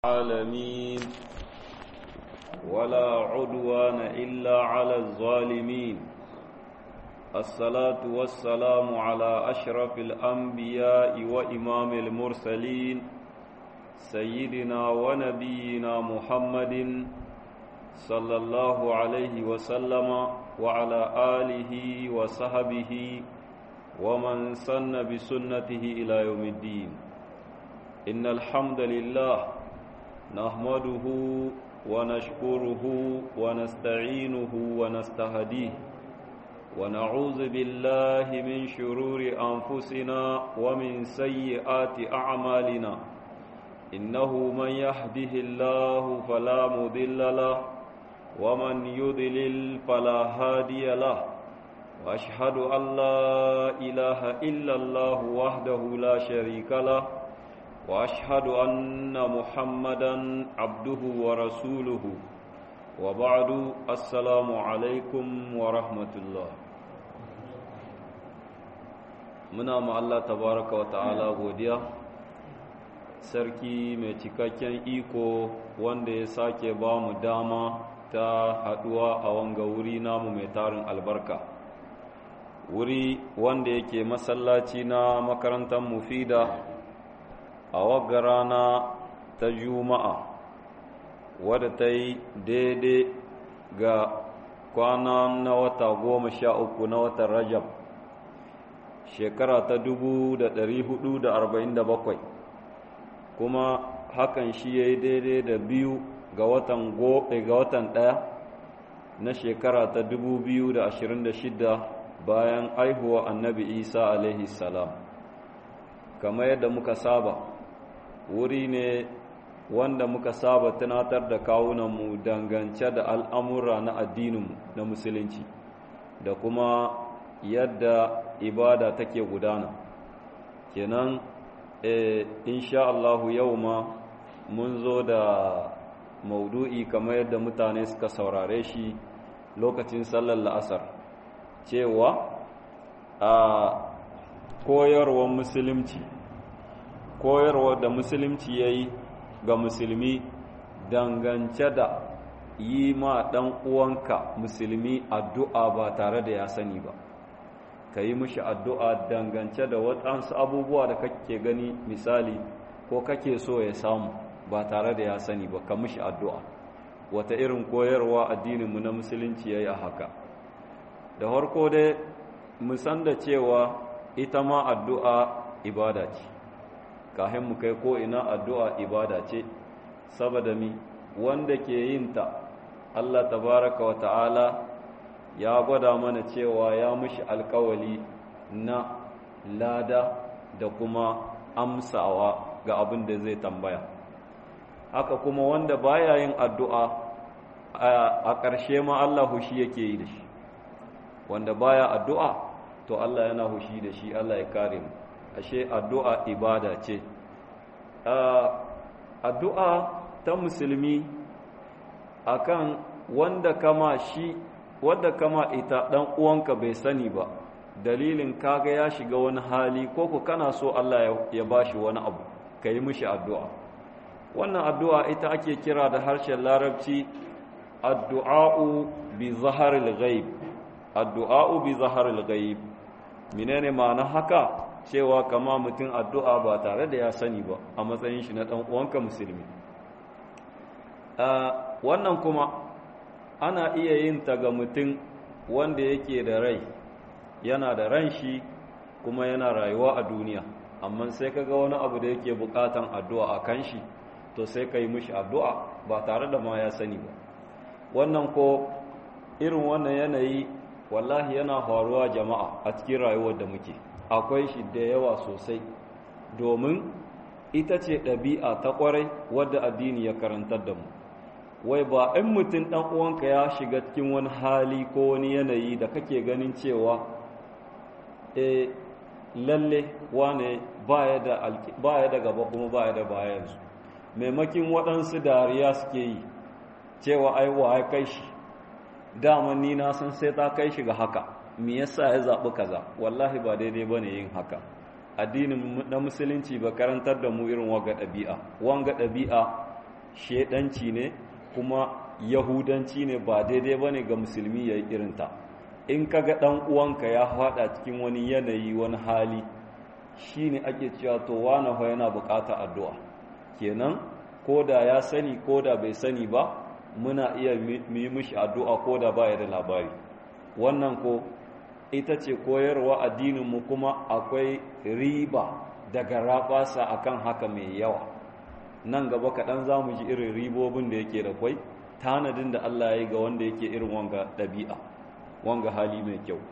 العالمين ولا عدوان إلا على الظالمين الصلاة والسلام على أشرف الأنبياء وإمام المرسلين سيدنا ونبينا محمد صلى الله عليه وسلم وعلى آله وصحبه ومن سن بسنته إلى يوم الدين إن الحمد لله نحمده ونشكره ونستعينه ونستهديه ونعوذ بالله من شرور أنفسنا ومن سيئات أعمالنا إنه من يهده الله فلا مضل له ومن يضلل فلا هادي له وأشهد أن لا إله إلا الله وحده لا شريك له واشهد ان محمدا عبده ورسوله وبعد السلام عليكم ورحمه الله muna ma Allah tabaraka wa ta'ala godiya sarki mai cikakken iko wanda ya sake ba mu dama ta haduwa a wanga wuri namu mai tarin albarka wuri wanda yake masallaci na makarantar mufida a wagga rana ta juma'a wadda ta yi daidai ga kwana na wata goma sha uku na watan rajab shekara ta dubu da ɗari hudu da arba'in da bakwai kuma hakan shi ya yi daidai da biyu ga watan ga watan ɗaya na shekara ta dubu biyu da ashirin da shida bayan aihuwa annabi isa alaihi salam kamar yadda muka saba wuri ne wanda muka saba tunatar da kawunanmu dangance da al'amura na addininmu na musulunci da kuma yadda ibada take gudana kenan e, insha Allahu yau ma mun zo da maudu'i kamar yadda mutane suka saurare shi lokacin sallar la'asar cewa a koyarwar musulunci koyarwa da musulunci ya yi ga musulmi dangance da yi ma ɗan uwanka musulmi addu'a ba tare da ya sani ba ka yi mishi addu'a dangance da waɗansu abubuwa da kake gani misali ko kake so ya samu ba tare da ya sani ba ka mishi addu'a wata irin koyarwa addininmu na musulunci ya yi a haka da harko dai musan da cewa ita ma addu'a ibada ce kahin mu kai ko ina addu'a ibada ce saboda mi wanda ke yin ta Allah tabaraka wa ta'ala ya gwada mana cewa ya mushi alkawali na lada da kuma amsawa ga abin da zai tambaya haka kuma wanda baya yin addu'a a ƙarshe ma Allah hushi yake yi da shi wanda baya addu'a to Allah yana hushi da shi Allah ya kare mu ashe addu'a ibada ce addu'a ta musulmi akan wanda kama shi wanda kama ita dan uwanka bai sani ba dalilin kaga ya shiga wani hali ko ku kana so Allah ya bashi wani abu kai mishi addu'a wannan addu'a ita ake kira da harshen larabci addu'a'u bi zaharil ghaib addu'a'u bi zaharil ghaib menene ma'ana haka cewa kama mutum addu'a ba tare da ya sani ba a matsayin shi na ɗan uwanka musulmi wannan kuma ana iya yin ta ga mutum wanda yake da rai yana da ran shi kuma yana rayuwa a duniya amma sai ka ga wani abu da yake bukatan addu'a a kan shi to sai ka yi mishi addu'a ba tare da ma ya sani ba wannan ko irin wannan yanayi wallahi yana faruwa jama'a a cikin rayuwar da muke akwai shi da yawa sosai domin ita ce ɗabi'a ta ƙwarai wadda addini ya karantar da mu wai ba in mutum ɗan uwanka ya shiga cikin wani hali ko wani yanayi da kake ganin cewa e lalle wane baya da gaba kuma baya da baya yanzu maimakin waɗansu dariya suke yi cewa ai wa ya kai shi daman ni na san sai ta kai shi ga haka me yasa ya zaɓi kaza wallahi ba daidai bane yin haka addinin na musulunci ba karantar da mu irin wanga ɗabi'a wanga ɗabi'a shedanci ne kuma yahudanci ne ba daidai ba ne ga musulmi ya yi irinta in ka ga ɗan uwanka ya faɗa cikin wani yanayi wani hali shi ne ake cewa to wane fa yana buƙatar addu'a kenan ko da ya sani ko da bai sani ba muna iya yi mishi addu'a ko da ba ya da labari wannan ko ita ce koyarwa addininmu kuma akwai riba daga rabasa akan haka mai yawa nan gaba kaɗan za mu ji irin ribobin da yake da kwai tanadin da Allah ya yi ga wanda yake irin wanga ɗabi'a wanga hali mai kyau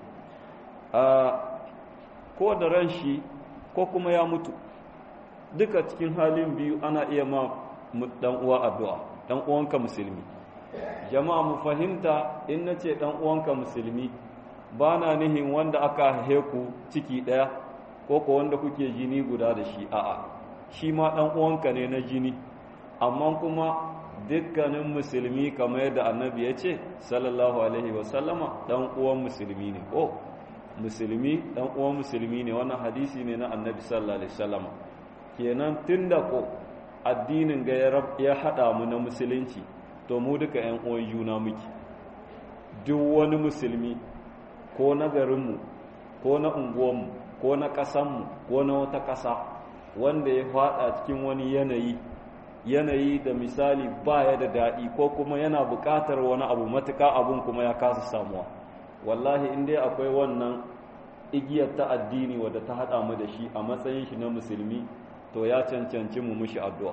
ko da ran shi ko kuma ya mutu duka cikin halin biyu ana iya ma dan uwa addu'a dan uwanka musulmi jama'a mu fahimta in nace dan uwanka musulmi ba na nihin wanda aka heku ciki ɗaya ko ko wanda kuke jini guda da shi a'a shi ma dan uwanka ne na jini amma kuma dukkanin musulmi kamar yadda annabi ya ce sallallahu alaihi wasallama dan uwan musulmi ne ko musulmi dan uwan musulmi ne wannan hadisi ne na annabi sallallahu alaihi wasallama kenan tunda ko addinin ga ya hada mu na musulunci to mu duka yan uwan juna muke duk wani musulmi ko na garinmu ko na unguwanmu ko na ƙasanmu ko na wata ƙasa wanda ya fada cikin wani yanayi yanayi da misali baya da daɗi ko kuma yana buƙatar wani abu matuƙa abun kuma ya kasa samuwa wallahi in dai akwai wannan igiyar ta addini wadda ta haɗa mu da shi a matsayin shi na musulmi to ya cancanci mu mushi addu'a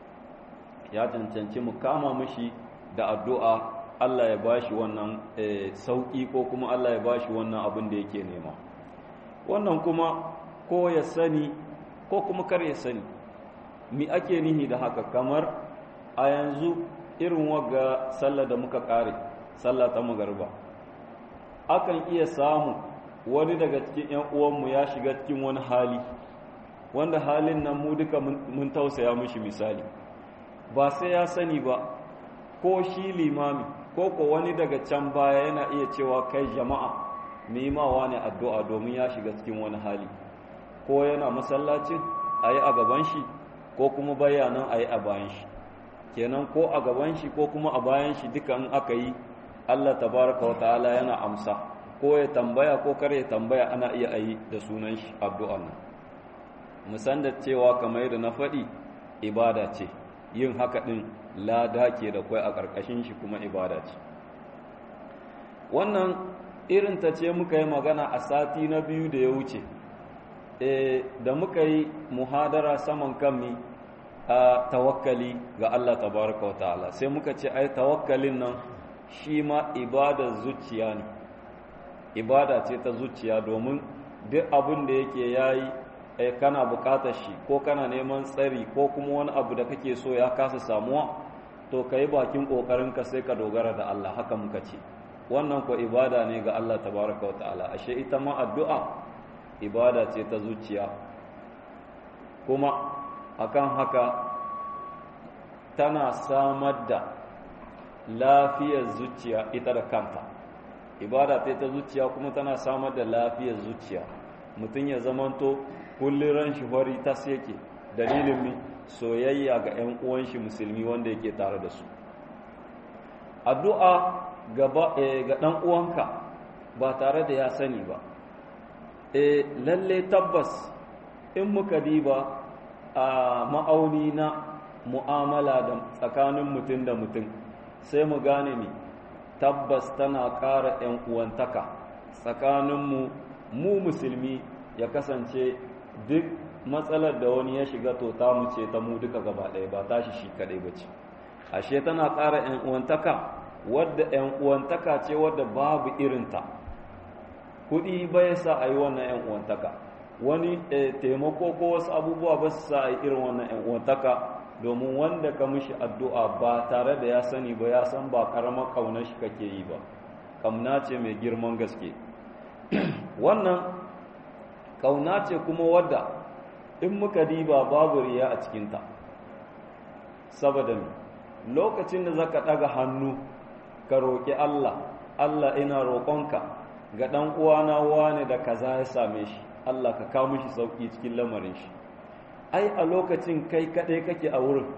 ya cancanci mu kama mushi da addu'a Allah ya bashi wannan sauƙi ko kuma Allah ya bashi wannan abin da yake nema wannan kuma ko ya sani ko kuma kar ya sani mi ake nihi da haka kamar a yanzu irin waga sallah da muka kare sallah ta magarba akan iya samu wani daga cikin 'yan uwanmu ya shiga cikin wani hali wanda halin nan mu duka mun tausaya mishi misali ba sai ya sani ba ko shi limami ko ko wani daga can baya yana iya cewa kai jama'a mimawa ne addu'a domin ya shiga cikin wani hali ko yana masallacin a yi a gaban shi ko kuma bayanan a yi a bayan shi kenan ko a gaban shi ko kuma a bayan shi duka in aka yi allah tabaraka wa ta'ala yana amsa ko ya tambaya ko kar ya tambaya ana iya a yi da sunan shi addu'an nan musan da cewa kamar yadda na faɗi ibada ce yin haka ɗin lada ke da kwai a ƙarƙashin shi kuma ibada ce wannan irin ta ce muka yi magana a sati na biyu da ya wuce da muka yi muhadara saman kanmi a tawakkali ga Allah tabaraka wa ta'ala sai muka ce ai tawakkalin nan shi ma ibada zuciya ne ibada ce ta zuciya domin duk abin da yake yayi kana bukatar shi ko kana neman tsari ko kuma wani abu da kake so ya kasa samuwa to ka yi bakin ƙoƙarinka sai ka dogara da Allah haka muka ce wannan ko ibada ne ga Allah tabaraka wa ta'ala ashe ita ma addu'a ibada ce ta zuciya kuma akan haka tana samar da lafiyar zuciya ita da kanta ibada ce ta zuciya kuma tana samar da lafiyar zuciya mutum ya zamanto kullum ran shi fari tas yake dalilin mi soyayya ga 'yan uwan shi musulmi wanda yake tare da su addu'a gaba ga dan uwanka ba tare da ya sani ba e lalle tabbas in muka diba a ma'auni na mu'amala da tsakanin mutum da mutum sai mu gane ni tabbas tana ƙara 'yan uwantaka tsakaninmu mu musulmi ya kasance duk matsalar da wani ya shiga to ta mu ce ta mu duka gaba ɗaya ba tashi shi kaɗai ba ce ashe tana ƙara 'yan uwantaka wadda 'yan uwantaka ce wadda babu irinta kuɗi bai sa a yi wannan 'yan uwantaka wani taimako ko wasu abubuwa ba su sa a yi irin wannan 'yan uwantaka domin wanda ka mishi addu'a ba tare da ya sani ba ya san ba ƙaramar ƙaunar shi kake yi ba ƙamna ce mai girman gaske wannan ƙauna ce kuma wadda in muka diba babu riya a cikinta saboda mi lokacin da zaka ɗaga hannu ka roƙi Allah Allah ina roƙonka ga ɗan uwana wane da kaza ya same shi Allah ka kawo mishi sauƙi cikin lamarin shi ai a lokacin kai kaɗai kake a wurin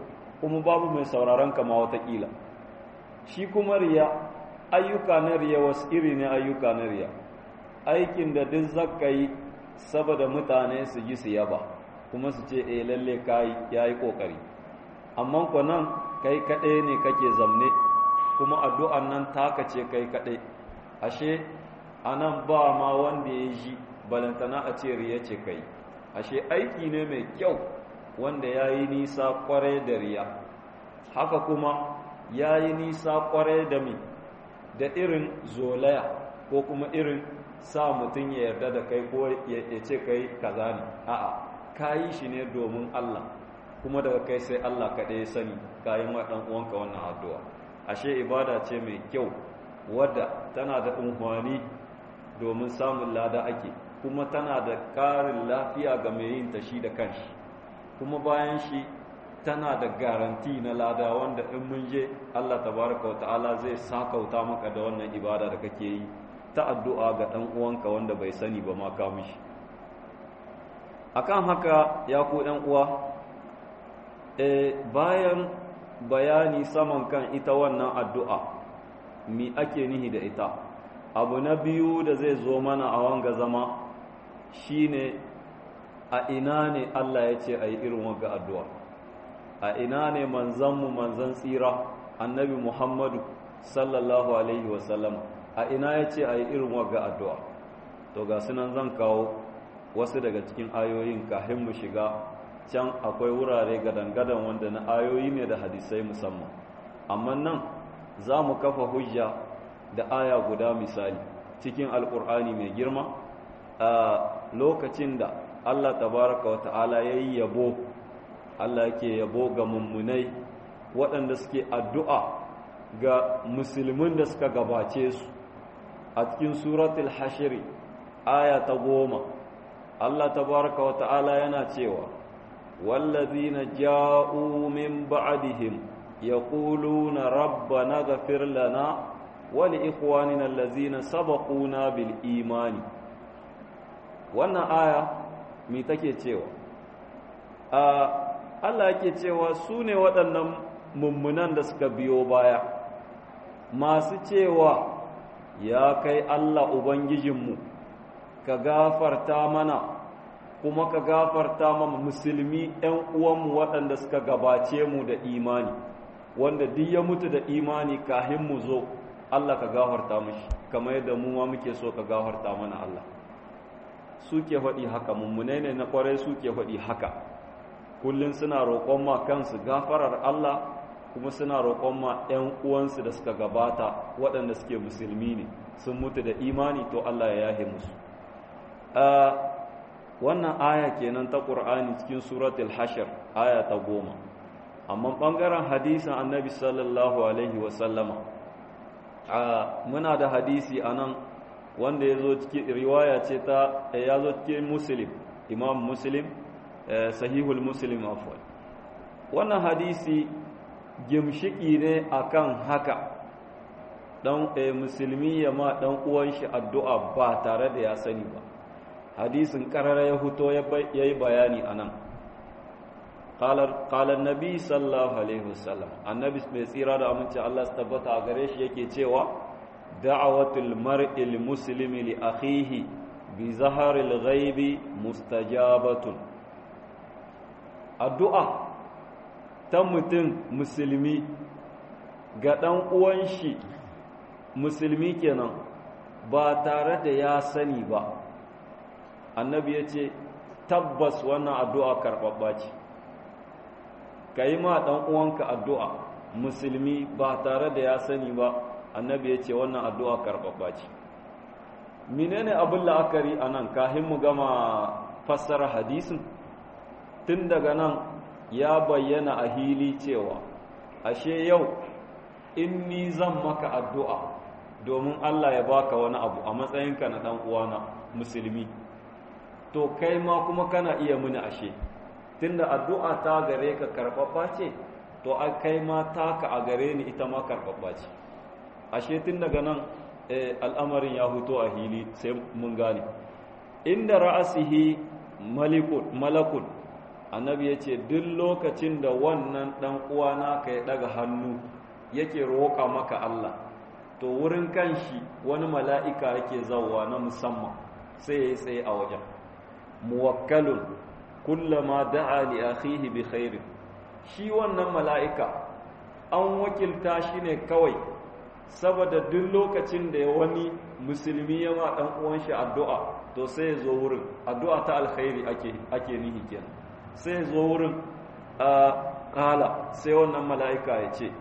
kuma babu mai sauraron ka ma watakila shi kuma riya ayyuka na riya wasu iri ne ayyuka na riya aikin da duk zaka yi saboda mutane su ji su yaba kuma su ce eh lalle kai yayi kokari amma ko nan kai kaɗai ne kake zamne kuma addu'an nan taka ce kai kaɗai ashe anan ba ma wanda ya ji balantana a ce riya ce kai ashe aiki ne mai kyau wanda ya yi nisa kwarai da riya haka kuma ya yi nisa kwarai da mi da irin zolaya ko kuma irin sa mutum ya yarda da kai ko ya ce kai kaza ne a'a ka yi shi ne domin Allah kuma daga kai sai Allah kaɗai ya sani kayan wa ɗan uwanka wannan addu'a ashe ibada ce mai kyau wadda tana da unhwani domin samun lada ake kuma tana da ƙarin lafiya ga mai yin ta shi da kanshi kuma bayan shi tana da garanti na lada wanda in mun je Allah tabaraka wa ta'ala zai sakauta maka da wannan ibada da kake yi ta addu'a ga ɗan uwanka wanda bai sani ba ma ka mishi akan haka ya ku ɗan uwa e, bayan bayani saman kan ita wannan addu'a mi ake nihi da ita abu na biyu da zai zo mana a wanga zama shine a ina ne Allah ya ce a yi irin wanga addu'a a ina ne manzanmu manzan tsira annabi Muhammadu sallallahu Alaihi wasallam a ina ya ce a yi irin wanga addu'a to ga sunan zan kawo wasu daga cikin ayoyin kahin mu shiga can akwai wurare gadan-gadan wanda na ayoyi ne da hadisai musamman amma nan za mu kafa hujja da aya guda misali cikin alkur'ani mai girma a lokacin da Allah tabaraka wa ta'ala ya yi yabo Allah yake yabo ga mummunai waɗanda suke addu'a ga musulmin da suka gabace su a cikin suratul hashiri aya ta goma Allah tabaraka wa ta'ala yana cewa wallazina ja'u min ba'dihim yaquluna rabbana ghfir lana wa li ikhwanina allazina sabaquna bil imani wannan aya me take cewa a Allah yake cewa su ne waɗannan mummunan da suka biyo baya masu cewa ya kai Allah Ubangijinmu ka gafarta mana kuma ka gafarta mana musulmi ‘yan uwanmu waɗanda suka gabace mu da imani wanda duk ya mutu da imani kahin mu zo Allah ka gafarta mashi kamar yadda mu ma muke so ka gafarta mana Allah suke faɗi haka mummunai ne na ƙwarai suke faɗi haka kullum suna roƙon ma kansu gafarar Allah kuma suna roƙon ma 'yan uwansu da suka gabata waɗanda suke musulmi ne sun mutu da imani to Allah ya yahe musu wannan aya kenan ta ƙur'ani cikin suratul hashir aya ta goma amma ɓangaren hadisin annabi sallallahu alaihi wasallama muna da hadisi a nan wanda ya zo cikin riwaya ce ta ya zo cikin muslim imam muslim sahihul muslim afwan wannan hadisi gimshiki ne akan haka dan musulmi ya ma dan uwan shi addu'a ba tare da ya sani ba hadisin karara ya huto yayi bayani anan qala qala annabi sallallahu alaihi wasallam annabi mai tsira da aminci Allah su tabbata a gare shi yake cewa da'awatul mar'il muslimi li akhihi bi zaharil ghaibi mustajabatun addu'a ta mutum musulmi ga ɗan uwan shi musulmi kenan ba tare da ya sani ba annabi ya ce tabbas wannan addu'a karɓaɓɓa ce ka yi ma ɗan uwanka addu'a musulmi ba tare da ya sani ba annabi ya ce wannan addu'a karɓaɓɓa ce menene abin la'akari a nan kahin mu gama fassara hadisin tun daga nan ya bayyana a hili cewa ashe yau in ni zan maka addu'a domin Allah ya baka wani abu a matsayinka na ɗan uwana musulmi to kai ma kuma kana iya mini ashe tunda addu'a ta gare ka karɓaɓɓa ce to a kai ma taka a gare ni ita ma karɓaɓɓa ce ashe tun daga nan al'amarin ya huto a hili sai mun gane inda ra'asihi malakun annabi ya ce duk lokacin da wannan ɗan uwa naka ya ɗaga hannu yake roƙa maka Allah to wurin kanshi wani mala'ika yake zauwa na musamman sai ya yi tsaye a wajen muwakkalun kullama da'a li akhihi bi khairin shi wannan mala'ika an wakilta shi ne kawai saboda duk lokacin da wani musulmi ya ma dan uwan shi addu'a to sai ya zo wurin addu'a ta alkhairi ake ake nihi kenan sai ya zo wurin kala sai wannan mala'ika ya ce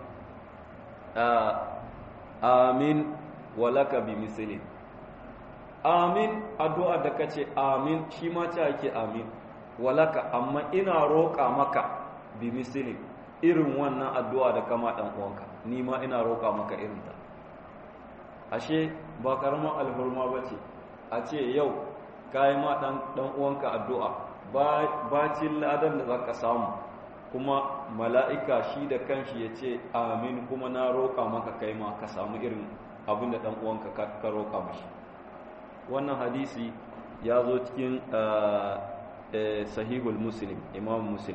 amin walaka bi misli amin addu'a da kace amin shi ma ce ake amin walaka amma ina roƙa maka bi misli irin wannan addu'a da kama dan uwanka ni ma ina roƙa maka irin ta ashe ba karaman alhurma bace a ce yau kai ma dan dan uwanka addu'a ba bacin ladan da zaka samu kuma mala'ika shi da kanshi ya ce amin kuma na roƙa maka kai ma ka samu irin abin da ɗan uwanka ka roƙa mashi wannan hadisi ya zo cikin sahihul muslim imam muslim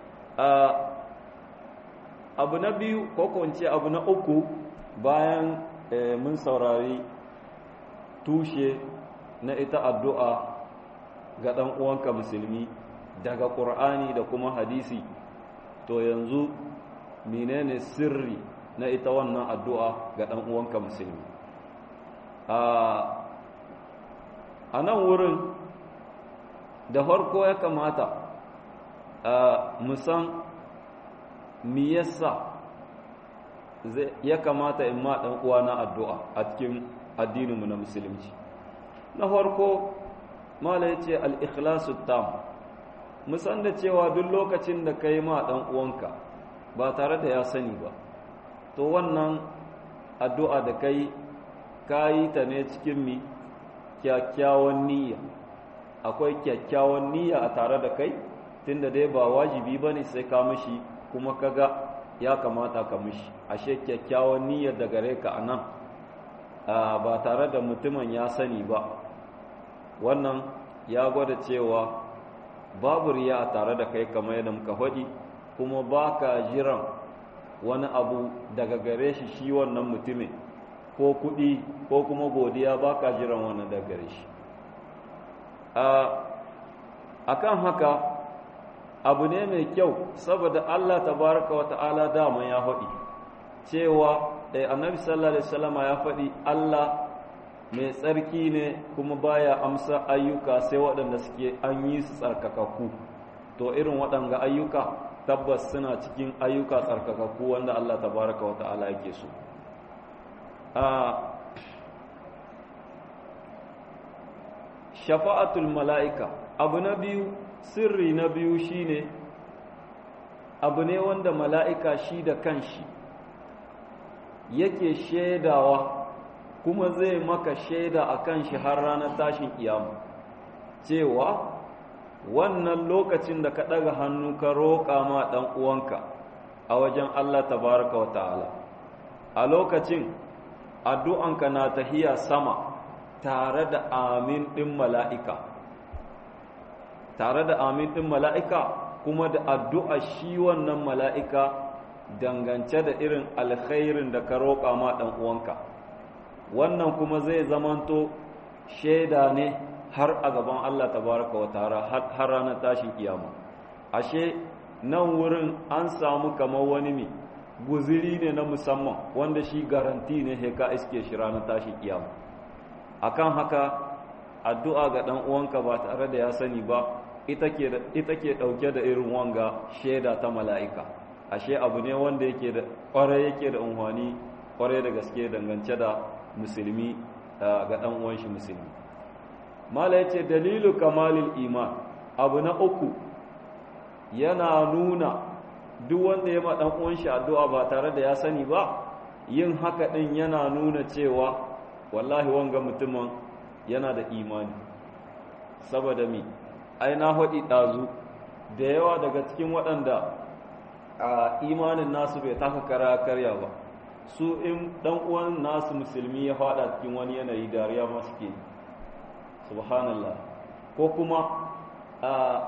abu na biyu ko kwance abu na uku bayan mun saurari tushe na ita addu'a ga ɗan uwanka musulmi daga ƙur'ani da kuma hadisi to yanzu menene sirri na ita wannan addu'a ga ɗan uwanka musulmi a nan wurin da farko ya kamata musan mi yasa ya kamata in ma ɗan uwana addu'a a cikin addininmu na musulunci na farko mala ya ce al'ikhlasu tam musan da cewa duk lokacin da ka yi ma ɗan uwanka ba tare da ya sani ba to wannan addu'a da kai ka yi ta ne cikin mi kyakkyawan niyya akwai kyakkyawan niyya a tare da kai tunda dai ba wajibi ba ne sai ka mishi kuma kaga ya kamata ka mishi ashe kyakkyawan niyyar da gare ka a nan ba tare da mutumin ya sani ba wannan ya gwada cewa babu riya a tare da kai kamar yadda muka faɗi kuma ba ka jiran wani abu daga gare shi shi wannan mutumin ko kuɗi ko kuma godiya ba ka jiran wannan daga gare shi a kan haka abu ne mai kyau saboda Allah tabaraka wa ta'ala dama ya faɗi cewa annabi sallallahu alaihi wasallam ya faɗi Allah mai tsarki ne kuma baya amsa ayyuka sai waɗanda suke an yi su tsarkakakku to irin waɗanga ayyuka tabbas suna cikin ayyuka tsarkakakku wanda Allah tabaraka wa ta'ala yake so shafa'atul mala'ika abu na biyu sirri na biyu shine abu ne wanda mala'ika shi da kanshi yake shaidawa kuma zai maka shaida a kan shi har ranar tashin kiyama cewa wannan lokacin da ka ɗaga hannu ka roƙa ma ɗan uwanka a wajen Allah tabaraka wa ta'ala a lokacin addu'anka na tahiya sama tare da amin ɗin mala'ika tare da amin ɗin mala'ika kuma da addu'a shi wannan mala'ika dangance da irin alkhairin da ka roƙa ma ɗan uwanka wannan kuma zai zamanto shaida ne har a gaban Allah tabaraka wa ta'ala har ranar tashin kiyama ashe nan wurin an samu kamar wani mi guziri ne na musamman wanda shi garanti ne he ka iske shi ranar tashin kiyama akan haka addu'a ga dan uwanka ba tare da ya sani ba ita ke ita ke dauke da irin wanga shaida ta mala'ika ashe abu ne wanda yake da kware yake da unhwani kware da gaske dangance da musulmi ga dan uwan shi musulmi mala yace dalilu kamalil iman abu na uku yana nuna duk wanda ya ma dan uwan shi addu'a ba tare da ya sani ba yin haka din yana nuna cewa wallahi wanga mutumin yana da imani saboda mi ai na hodi dazu da yawa daga cikin waɗanda a imanin nasu bai taka kara karya ba su in dan uwan nasu musulmi ya fada cikin wani yanayi dariya ma suke subhanallah ko kuma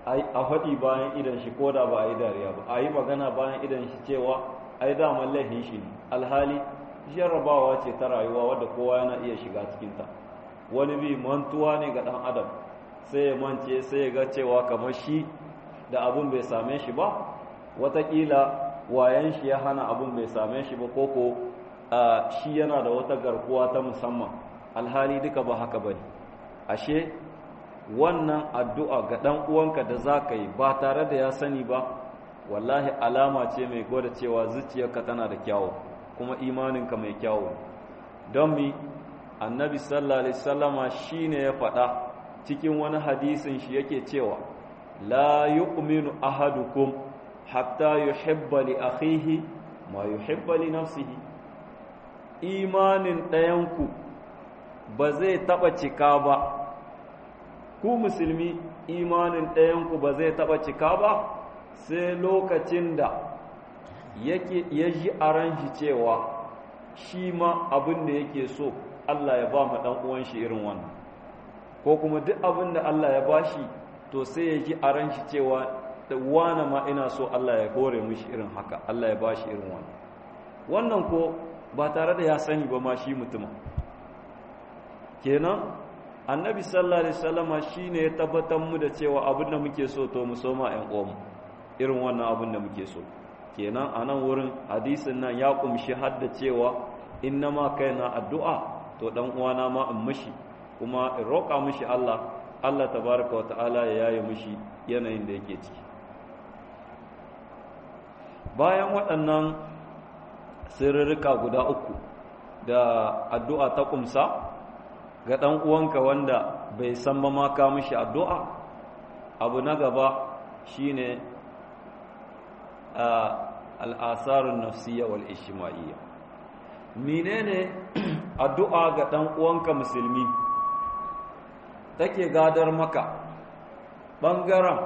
a faɗi bayan idan shi ko da ba a yi dariya ba a yi magana bayan idan shi cewa ai daman laifin shi ne alhali jarrabawa ce ta rayuwa wadda kowa yana iya shiga cikinta wani bi mantuwa ne ga ɗan adam sai ya mance sai ya ga cewa kamar shi da abun bai same shi ba watakila wayan shi ya hana abun bai same shi ba koko shi yana da wata garkuwa ta musamman alhali duka ba haka ba ne ashe wannan addu'a ga ɗan uwanka da za ka yi ba tare da ya sani ba wallahi alama ce mai gwada cewa zuciyarka tana da kyawu kuma imaninka mai kyawu don mi annabi sallallahu alaihi sallama shi ne ya faɗa cikin wani hadisin shi yake cewa la yu'minu ahadukum hatta yuhibba li akhihi ma yuhibba li nafsihi imanin ɗayanku ba zai taɓa cika ba ku musulmi imanin ɗayanku ba zai taɓa cika ba sai lokacin da yake ya ji a ran shi cewa shi ma abin da yake so Allah ya ba mu ɗan uwan shi irin wannan ko kuma duk abin da Allah ya ba shi to sai ya ji a ran shi cewa da wane ma ina so Allah ya kore mishi irin haka Allah ya ba shi irin wannan wannan ko ba tare da ya sani ba ma shi mutumin kenan annabi sallallahu alaihi wasallama shine ya tabbatar mu da cewa abin da muke so to mu soma ƴan uwanmu irin wannan abin da muke so kenan a nan wurin hadisin nan ya kumshi har da cewa innama kaina addu'a to dan uwana ma in mishi kuma in roƙa mishi Allah Allah tabaraka wata'ala ya yaye mishi yanayin da yake ciki bayan waɗannan sirrika guda uku da addu'a ta kumsa ga ɗan uwanka wanda bai san ba ma ka mishi addu'a abu na gaba shine al'asarun nafsiyya wal ishima'iyya menene addu'a ga ɗan uwanka musulmi take gadar maka ɓangaren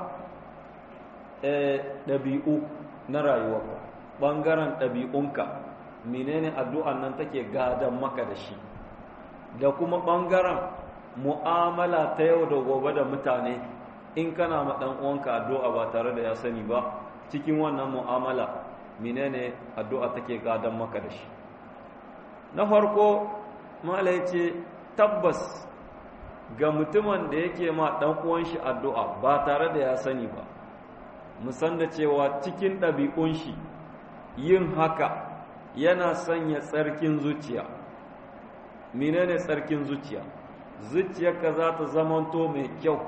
ɗabi'u na rayuwarka ɓangaren ɗabi'unka menene addu'an nan take gadar maka da shi da kuma ɓangaren mu'amala ta yau da gobe da mutane in kana ma ɗan uwanka addu'a ba tare da ya sani ba cikin wannan mu'amala menene addu'a take gadon maka da shi na farko mala ce tabbas ga mutumin da yake ma ɗan uwan shi addu'a ba tare da ya sani ba musan da cewa cikin ɗabi'un shi yin haka yana sanya tsarkin zuciya menene tsarkin zuciya zuciyarka za ta zamanto mai kyau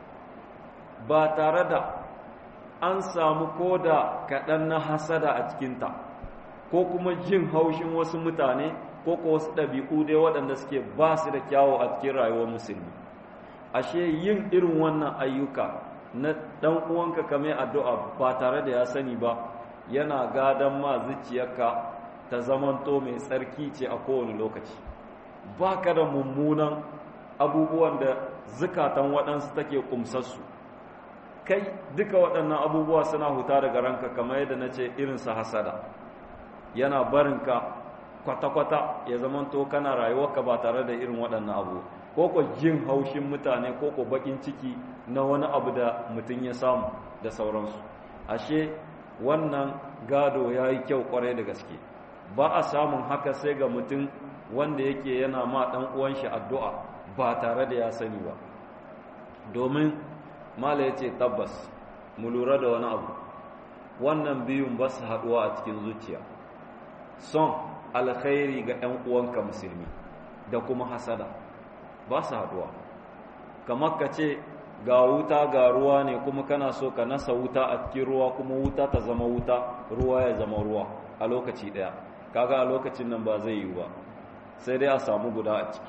ba tare da an samu ko da kaɗan na hasada a cikinta ko kuma jin haushin wasu mutane ko ko wasu ɗabi'u dai waɗanda suke ba su da kyawo a cikin rayuwar musulmi ashe yin irin wannan ayyuka na ɗan uwanka kame addu'a ba tare da ya sani ba yana gadon ma zuciyarka ta zamanto mai tsarki ce a kowane lokaci ba ka da mummunan abubuwan da zukatan waɗansu take ƙumsarsu kai duka waɗannan abubuwa suna huta daga ranka kamar yadda na ce irinsa hasada yana barinka kwata-kwata ya zamanto kana rayuwarka ba tare da irin waɗannan abu ko ko jin haushin mutane ko ko bakin ciki na wani abu da mutum ya samu da sauransu ashe wannan gado ya yi kyau kwarai da gaske ba a samun haka sai ga mutum wanda yake yana ma ɗan uwan shi addu'a ba tare da ya sani ba domin mala ya ce tabbas mu lura da wani abu wannan biyun ba su haɗuwa a cikin zuciya son alkhairi ga ‘yan uwanka musulmi da kuma hasada ba su haɗuwa kamar ka ce ga wuta ga ruwa ne kuma kana so ka nasa wuta a cikin ruwa kuma wuta ta zama wuta ruwa ya zama ruwa a lokaci ɗaya kaga a lokacin nan ba zai yi ba sai dai a samu guda a ciki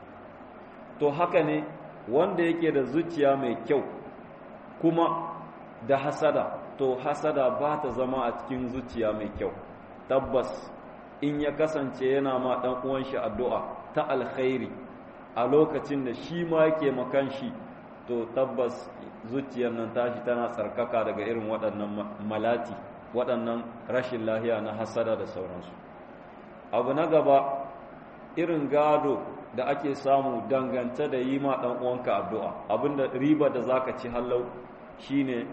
to haka ne wanda yake da zuciya mai kyau kuma da hasada to hasada ba ta zama a cikin zuciya mai kyau tabbas in ya kasance yana ma ɗan uwan shi addu'a ta alkhairi a lokacin da shi ma yake makan shi to tabbas zuciyar nan tashi tana tsarkaka daga irin waɗannan malati waɗannan rashin lahiya na hasada da sauransu abu na gaba irin gado da ake samu dangance da yi ma ɗan uwanka addu'a abinda riba da zaka ci hallau shine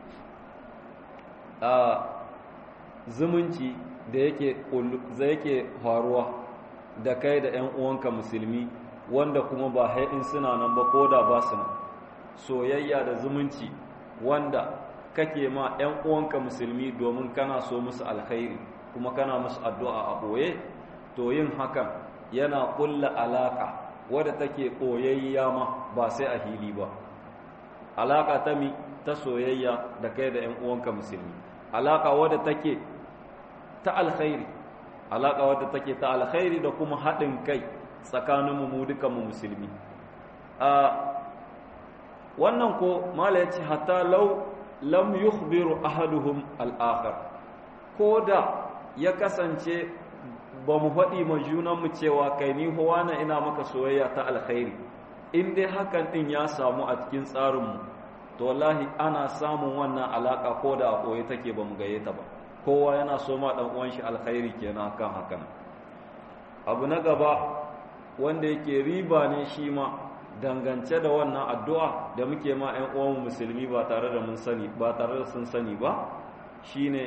a zumunci da yake da yake faruwa da kai da ƴan uwanka musulmi wanda kuma ba in suna nan ba ko da ba su nan soyayya da zumunci wanda kake ma ƴan uwanka musulmi domin kana so musu alkhairi kuma kana musu addu'a a ɓoye to yin hakan yana ƙulla alaƙa wadda take ɓoyayya ma ba sai a hili ba alaƙa ta mi ta soyayya da kai da ‘yan uwanka musulmi alaƙa wadda take ta alkhairi alaƙa wadda take ta alkhairi da kuma haɗin kai tsakaninmu mu dukanmu musulmi a wannan ko mala ya ce hatta lau lam yukhbiru ahaduhum al'akhar ko da ya kasance ba mu faɗi ma junanmu cewa kai ni na ina maka soyayya ta alkhairi in dai hakan ɗin ya samu a cikin tsarinmu to wallahi ana samun wannan alaƙa ko da a ɓoye take ba mu gaye ta ba kowa yana so ma ɗan uwan shi alkhairi kenan kan hakan abu na gaba wanda yake riba ne shi ma dangance da wannan addu'a da muke ma ‘yan uwanmu musulmi ba tare da mun sani ba tare da sun sani ba shine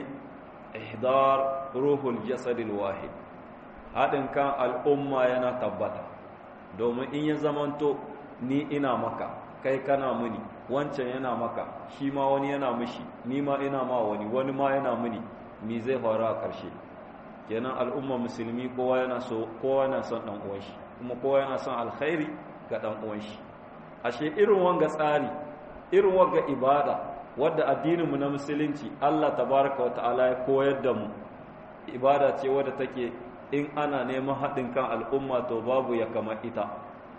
ihdar ruhul jasadil wahid haɗin kan al'umma yana tabbata domin in ya zamanto ni ina maka kai kana muni wancan yana maka shi ma wani yana mishi ni ma ina ma wani wani ma yana muni mi zai faru a ƙarshe kenan al'umma musulmi kowa yana so kowa yana son dan uwan shi kuma kowa yana son alkhairi ga dan uwan shi ashe irin wanga tsari irin wanga ibada wadda addininmu na musulunci Allah tabaraka wa ta'ala ya koyar da mu ibada ce wadda take in ana neman haɗin kan al'umma to babu ya kama ita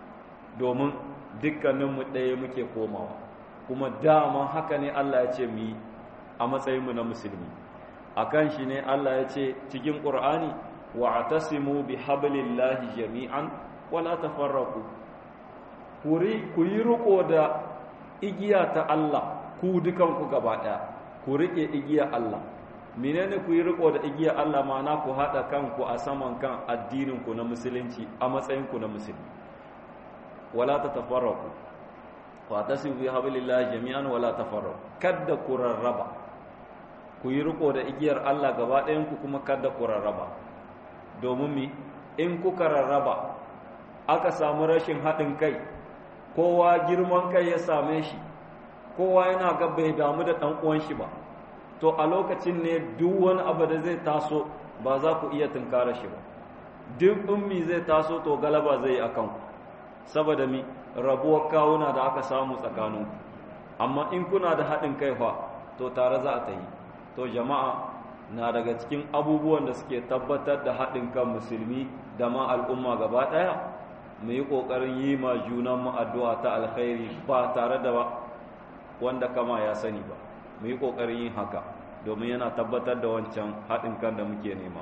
domin dukkaninmu ɗaya muke komawa kuma dama haka ne Allah ya ce mu yi a matsayinmu na musulmi a kan shi ne Allah ya ce cikin ƙur'ani wa atasimu bi hablillahi jami'an wala tafarraku ku yi riko da igiya ta Allah ku dukanku gaba ɗaya ku riƙe igiya Allah menene ku yi riko da igiya Allah ma'ana ku haɗa kanku a saman kan addininku na musulunci a matsayinku na musulmi wala ta tafarraku wa tasibu bi hablillahi jami'an wala tafarraku kadda ku rarraba ku yi riko da igiyar Allah gaba ɗayan ku kuma kadda ku rarraba domin mi in kuka rarraba aka samu rashin haɗin kai kowa girman kai ya same shi kowa yana ga bai damu da ɗan uwan shi ba to a lokacin ne duk wani abu da zai taso ba za ku iya tunkara shi ba duk ummi zai taso to galaba zai yi akan ku saboda mi rabuwar kawuna da aka samu tsakanin amma in kuna da haɗin kai fa to tare za a ta yi to jama'a na daga cikin abubuwan da suke tabbatar da haɗin kan musulmi da ma al'umma gaba ɗaya mu yi ƙoƙarin yi ma junanmu addu'a ta alkhairi ba tare da wanda kama ya sani ba mu yi ƙoƙarin yin haka domin yana tabbatar da wancan haɗin kan da muke nema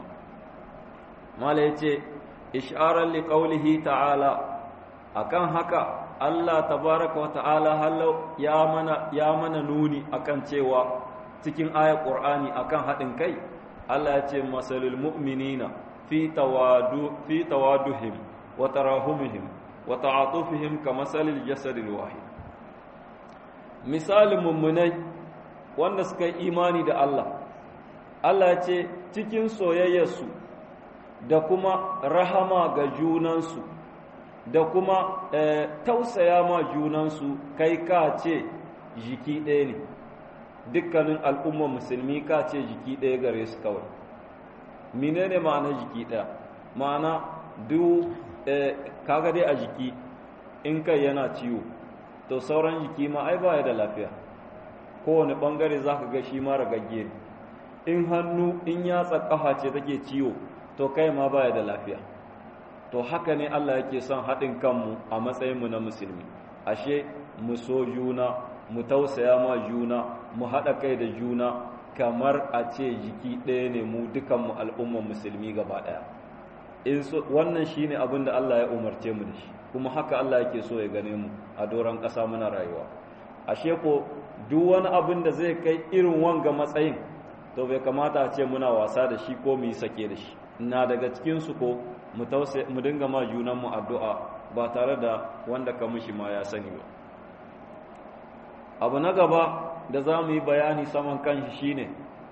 mala ya ce isharar liƙaulihi ta'ala akan haka Allah tabaraka wa ta'ala hallau ya mana ya mana nuni akan cewa cikin ayat Qur'ani akan haɗin kai Allah ya ce masalul mu'minina fi tawadu fi tawaduhim wa tarahumihim wa ta'atufihim kamasalil jasadil wahid misalin mummunai wanda suka yi imani da Allah Allah ya ce cikin soyayyarsu da kuma rahama ga junansu da kuma tausaya ma junansu kai ka ce jiki ɗaya ne dukkanin al'ummar musulmi ka ce jiki ɗaya gare su kawai menene ma'ana jiki ɗaya ma'ana duk kaga dai a jiki in kai yana ciwo to sauran jiki ma ai baya da lafiya kowane ɓangare za ka ga shi ma ragagge ne in hannu in yatsa ƙafa ce take ciwo to kai ma baya da lafiya to haka ne Allah yake son haɗin kanmu a matsayinmu na musulmi ashe mu so juna mu tausaya ma juna mu haɗa kai da juna kamar a ce jiki ɗaya ne mu dukanmu al'umman musulmi gaba ɗaya wannan shi ne abin da Allah ya umarce mu da shi kuma haka Allah yake so ya gane mu a doron ƙasa muna rayuwa ashe ko duk wani abin da zai kai irin wanga matsayin to bai kamata a ce muna wasa da shi ko mu yi sake da shi na daga cikinsu ko mu dinga ma junanmu addu'a ba tare da wanda ka mushi ma ya sani ba abu na gaba da za mu yi bayani saman kanshi shine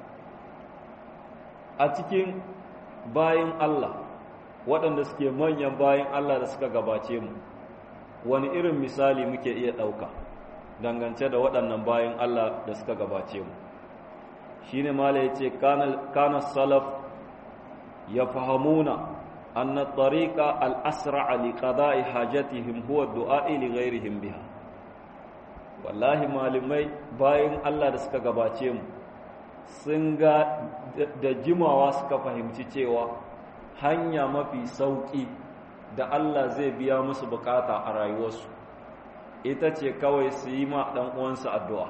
a cikin bayan Allah waɗanda suke manyan bayan Allah da suka gabace mu wani irin misali muke iya ɗauka dangance da waɗannan bayan Allah da suka gabace mu shi ne mala ya ce kana salaf ya fahamuna anna tariqa al-asra li qada'i hajatihim huwa du'a'i li ghairihim biha wallahi malamai bayan Allah da suka gabace mu sun ga da jimawa suka fahimci cewa hanya mafi sauki da Allah zai biya musu bukata a rayuwarsu ita ce kawai su yi ma ɗan uwansu addu'a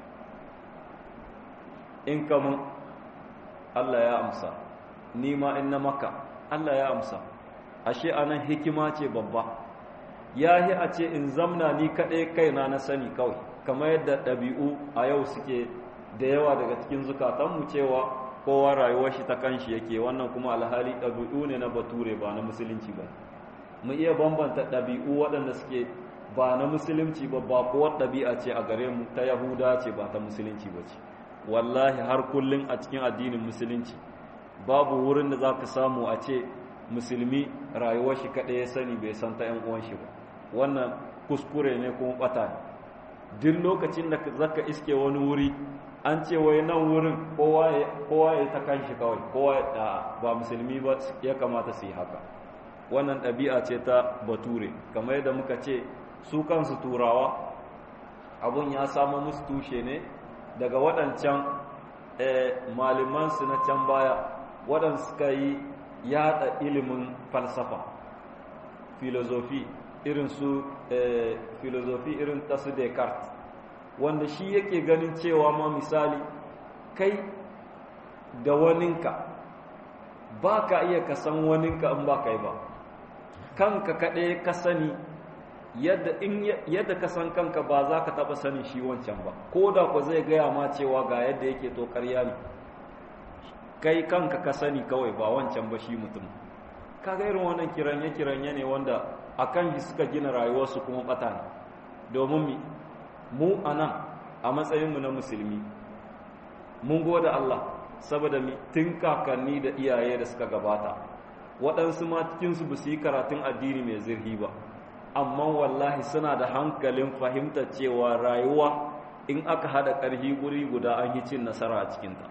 in kamun Allah ya amsa ni ma in na maka Allah ya amsa ashe anan hikima ce babba ya yi a ce in zamna ni kaɗai kaina na sani kawai kamar yadda ɗabi'u a yau suke da yawa daga cikin zukatanmu cewa kowa rayuwar shi ta kanshi yake wannan kuma alhali ɗabi'u ne na bature ba na musulunci ba mu iya bambanta ɗabi'u waɗanda suke ba na musulunci ba ba kuwa ɗabi'a ce a gare mu ta yahuda ce ba ta musulunci ba ce wallahi har kullum a cikin addinin musulunci babu wurin da za ka samu a ce musulmi rayuwar shi kaɗai ya sani bai san ta 'yan uwan shi ba wannan kuskure ne kuma ɓata ne duk lokacin da zaka iske wani wuri an ce wai nan wurin kowa ya ta kanshi kawai kowa ba musulmi ba ya kamata su yi haka wannan ɗabi'a ce ta bature kamar yadda muka ce su kansu turawa abun ya samu musu tushe ne daga waɗancan malimansu na can baya waɗanda suka yi yada ilimin falsafa filozofi irin su filozofi irin ta su Descartes wanda shi yake ganin cewa ma misali kai da waninka ba ka iya ka san waninka in ba kai ba kanka kaɗai ka sani yadda ka san kanka ba za ka taɓa sanin shi wancan ba ko da ku zai gaya ma cewa ga yadda yake to ƙarya ne kai kanka ka sani kawai ba wancan ba shi mutum kaga irin wannan kiranye-kiranye ne wanda a kan shi suka gina rayuwarsu kuma ɓata ne domin mi mu a nan a matsayinmu na musulmi mun gode Allah saboda mi tun kakanni da iyaye da suka gabata waɗansu ma cikinsu ba su yi karatun addini mai zirhi ba amma wallahi suna da hankalin fahimtar cewa rayuwa in aka haɗa ƙarfi guri guda an yi cin nasara a cikinta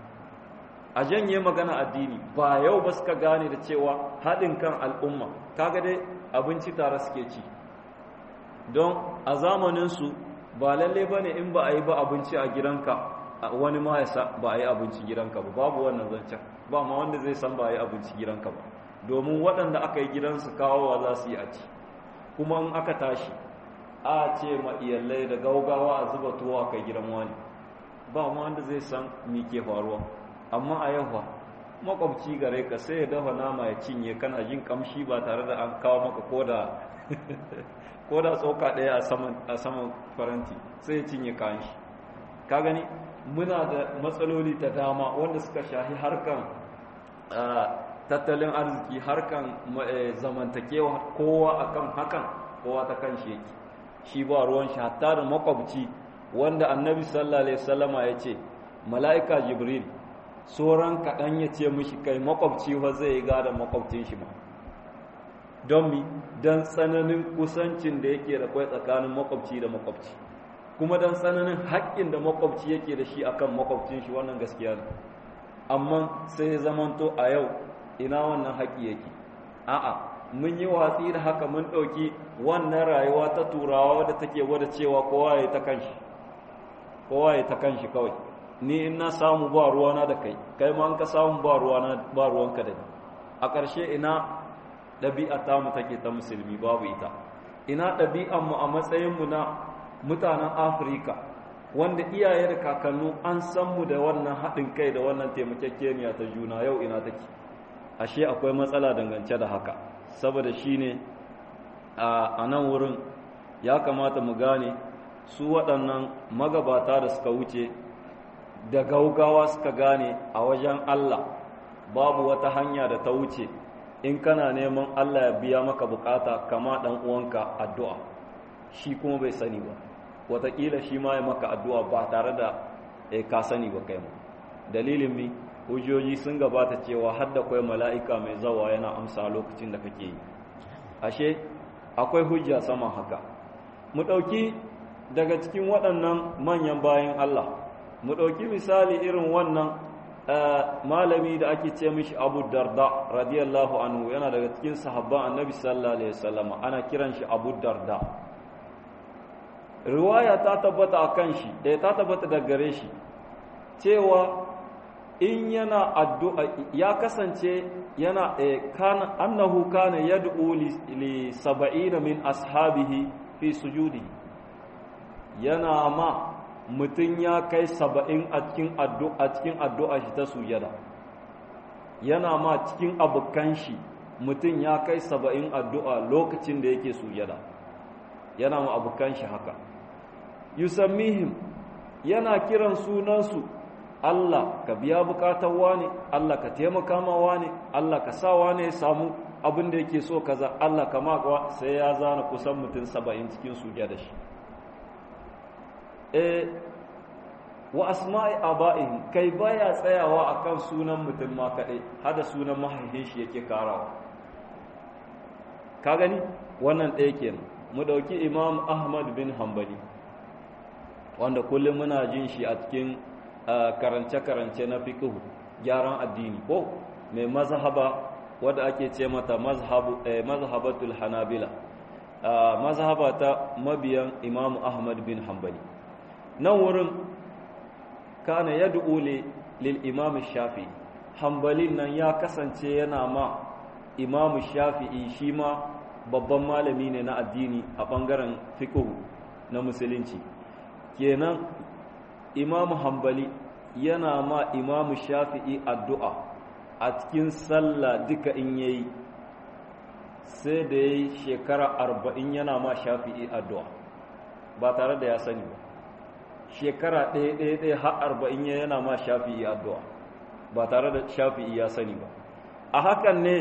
a janye magana addini ba yau ba suka gane da cewa haɗin kan al'umma kaga dai abinci tare suke ci don a zamaninsu ba lalle ba ne in ba a yi ba abinci a gidanka wani ma ya sa ba a yi abinci gidanka ba babu wannan zancen ba ma wanda zai san ba a yi abinci gidanka ba domin waɗanda aka yi gidansu kawowa za su yi a ci kuma in aka tashi a ce ma iyalai da gaugawa a zuba tuwo a kai gidan wani ba ma wanda zai san me ke faruwa amma a yau makwabci gare ka sai ya dafa nama ya cinye kana jin kamshi ba tare da an kawo maka koda tsoka ɗaya a saman faranti sai ya cinye kayan shi ka gani muna da matsaloli da dama wanda suka shahi harkan tattalin arziki harkan zamantakewa kowa akan hakan kowa ta kan shi yake shi ba ruwan shi hatta da makwabci wanda annabi sallallahu alaihi wasallama ya ce mala'ika jibril sauran kaɗan ya ce mishi kai makwabci fa zai yi gadon makwabcin shi ma don mi don tsananin kusancin da yake da kwai tsakanin makwabci da makwabci kuma don tsananin haƙƙin da makwabci yake da shi akan makwabcin shi wannan gaskiya ne amma sai zamanto a yau ina wannan haƙƙi yake a'a mun yi watsi da haka mun ɗauki wannan rayuwa ta turawa wadda take gwada cewa kowa ya ta kanshi kowa ya ta kanshi kawai ni in na samu ba ruwana da kai kai ma an ka samu ba ruwana ba ruwanka da ni a ƙarshe ina ɗabi'a ta mu take ta musulmi babu ita ina ɗabi'an mu a matsayin mu na mutanen Afirka wanda iyaye da kakannu an san mu da wannan haɗin kai da wannan taimakekeniya ta juna yau ina take ashe akwai matsala dangance da haka saboda shine a nan wurin ya kamata mu gane su waɗannan magabata da suka wuce da gaugawa suka gane a wajen Allah babu wata hanya da ta wuce in kana neman Allah ya biya maka bukata kama dan uwanka addu'a shi kuma bai sani ba wataƙila shi ma ya maka addu'a ba tare da ka sani ba kai ma dalilin mi hujjoji sun gabata cewa har da kwai mala'ika mai zawa yana amsa lokacin da kake yi ashe akwai hujja sama haka mu ɗauki daga cikin waɗannan manyan bayan Allah mu ɗauki misali irin wannan malami da ake ce mishi abu darda radiyallahu anhu yana daga cikin sahabban annabi sallallahu alaihi wasallam ana kiran shi abu darda riwaya ta tabbata a kan shi eh ta tabbata da gare shi cewa in yana addu'a ya kasance yana kana annahu kana yad'u li sab'ina min ashabihi fi sujudi yana ma mutum ya kai saba'in a cikin addu'a cikin addu'a shi ta sujada yana ma cikin abokan shi mutum ya kai saba'in addu'a lokacin da yake sujada yana ma abokan shi haka yusammihim yana kiran sunansu Allah ka biya bukatar wane Allah ka taimaka ma wane Allah ka sa wane ya samu abin da yake so kaza Allah ka makawa sai ya zana kusan mutum saba'in cikin sujada shi eh wa asma'i aba'ihim kai baya tsayawa akan sunan mutum ma kadai hada sunan mahaifin shi yake karawa ka gani wannan ɗaya kenan mu dauki imam ahmad bin hanbali wanda kullum muna jin shi a cikin karance-karance na fiqh gyaran addini ko mai mazhaba wadda ake ce mata mazhabu mazhabatul hanabila mazhaba ta mabiyan imam ahmad bin hanbali nan wurin kana yad'u lil imam shafi'i hanbalin nan ya kasance yana ma imam shafi'i shi ma babban malami ne na addini a bangaren fiqh na musulunci kenan imam hanbali yana ma imam shafi'i addu'a a cikin sallah duka in yayi sai da yayi shekara arba'in yana ma shafi'i addu'a ba tare da ya sani ba shekara ɗaya ɗaya ɗaya har arba'in yana ma shafi'i addu'a ba tare da shafi'i ya sani ba a hakan ne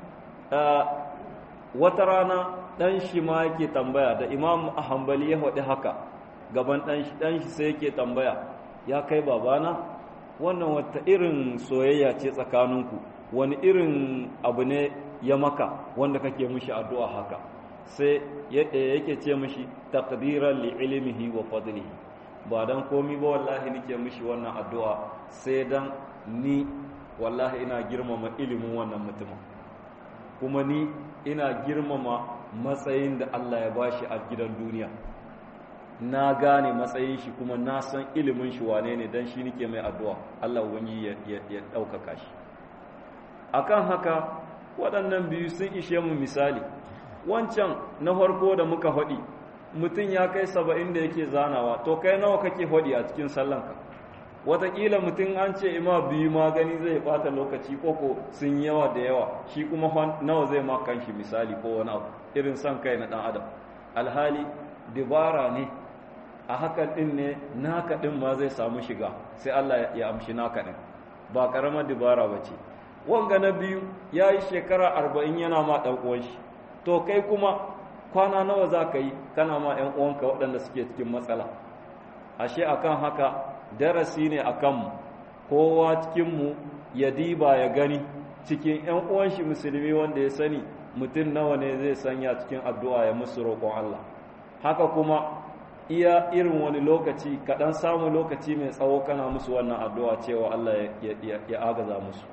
wata rana ɗan shi ma yake tambaya da imam hambali ya faɗi haka gaban ɗan shi sai yake tambaya ya kai babana wannan wata irin soyayya ce tsakaninku wani irin abu ne ya maka wanda kake mishi addu'a haka sai yake ce mishi taqdiran li ilmihi wa fadlihi ba dan komi ba wallahi nake mishi wannan addu'a sai dan ni wallahi ina girmama ilimin wannan mutumin kuma ni ina girmama matsayin da Allah ya bashi a gidan duniya na gane matsayin shi kuma na san ilimin shi wane ne dan shi nake mai addu'a Allah wani ya ɗaukaka shi akan haka waɗannan biyu sun ishe mu misali wancan na farko da muka faɗi mutum ya kai saba'in da yake zanawa to kai nawa kake faɗi a cikin sallanka wataƙila mutum an ce ima biyu magani zai ɓata lokaci koko sun yawa da yawa shi kuma nawa zai ma kanshi misali ko wani abu irin son kai na ɗan adam alhali dibara ne a hakan ɗin ne naka ɗin ma zai samu shiga sai Allah ya amshi naka ɗin ba ƙaramar dibara ba ce wanga na biyu ya yi shekara arba'in yana ma ɗan uwan shi to kai kuma kwana nawa za ka yi kana ma ‘yan uwanka waɗanda suke cikin matsala ashe akan haka darasi ne a kanmu kowa cikinmu ya diba ya gani cikin ‘yan uwan shi musulmi wanda ya sani mutum nawa ne zai sanya cikin addu'a ya musu roƙon Allah haka kuma iya irin wani lokaci kaɗan samu lokaci mai tsawo kana musu wannan addu'a cewa Allah ya agaza musu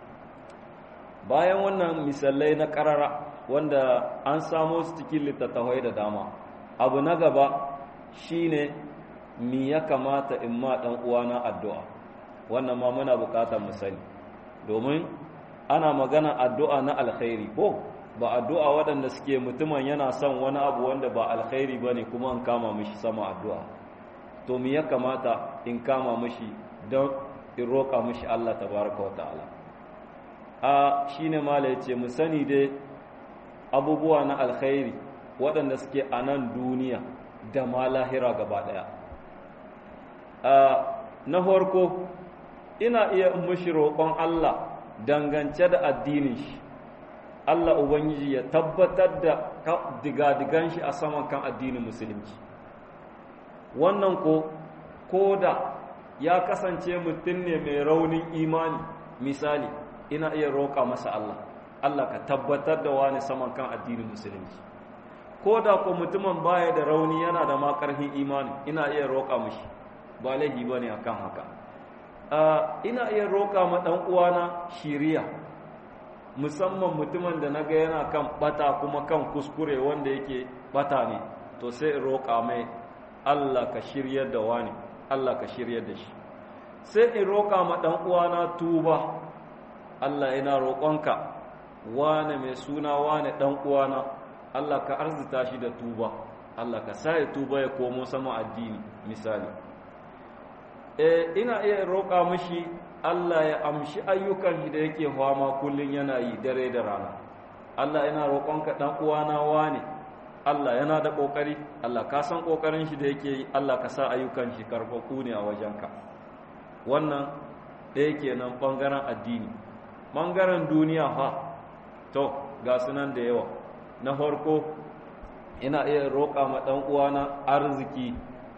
bayan wannan misalai na ƙarara wanda an samo su cikin littattafai da dama abu na gaba shine mi ya kamata in ma ɗan uwana addu'a wannan ma muna buƙatar mu sani domin ana magana addu'a na alkhairi ko ba addu'a waɗanda suke mutumin yana son wani abu wanda ba alkhairi ba ne kuma in kama mishi sama addu'a to mi ya kamata in kama mishi don in roƙa mishi Allah tabaraka wa ta'ala a shi ne mala ya ce mu sani dai abubuwa na alkhairi waɗanda suke a nan duniya da ma lahira gaba ɗaya na farko ina iya mushi roƙon Allah dangance da addinin shi Allah Ubangiji ya tabbatar da digadigan shi a saman kan addinin musulunci wannan ko ko da ya kasance mutum ne mai raunin imani misali ina iya roƙa masa Allah Allah ka tabbatar da wani saman kan addinin musulunci ko da ko mutumin baya da rauni yana da ma ƙarfin imani ina iya roƙa mishi ba laifi ba ne akan haka ina iya roƙa ma ɗan uwana shiriya musamman mutumin da naga yana kan bata kuma kan kuskure wanda yake bata ne to sai in roƙa mai Allah ka shiryar da wani Allah ka shiryar da shi sai in roƙa ma ɗan uwana tuba Allah ina roƙonka wane mai suna wane ɗan uwana Allah ka arzita shi da tuba Allah ka sa ya tuba ya komo sama addini misali e ina iya roƙa mishi Allah ya amshi ayyukan shi da yake fama kullun yana yi dare da rana Allah ina roƙonka ɗan uwana wane Allah yana da ƙoƙari Allah ka san ƙoƙarin shi da yake yi Allah ka sa ayyukan shi karfafu ne a wajenka wannan ɗaya kenan ɓangaren addini ɓangaren duniya fa to ga sunan da yawa na farko ina iya roƙa ma ɗan uwana arziki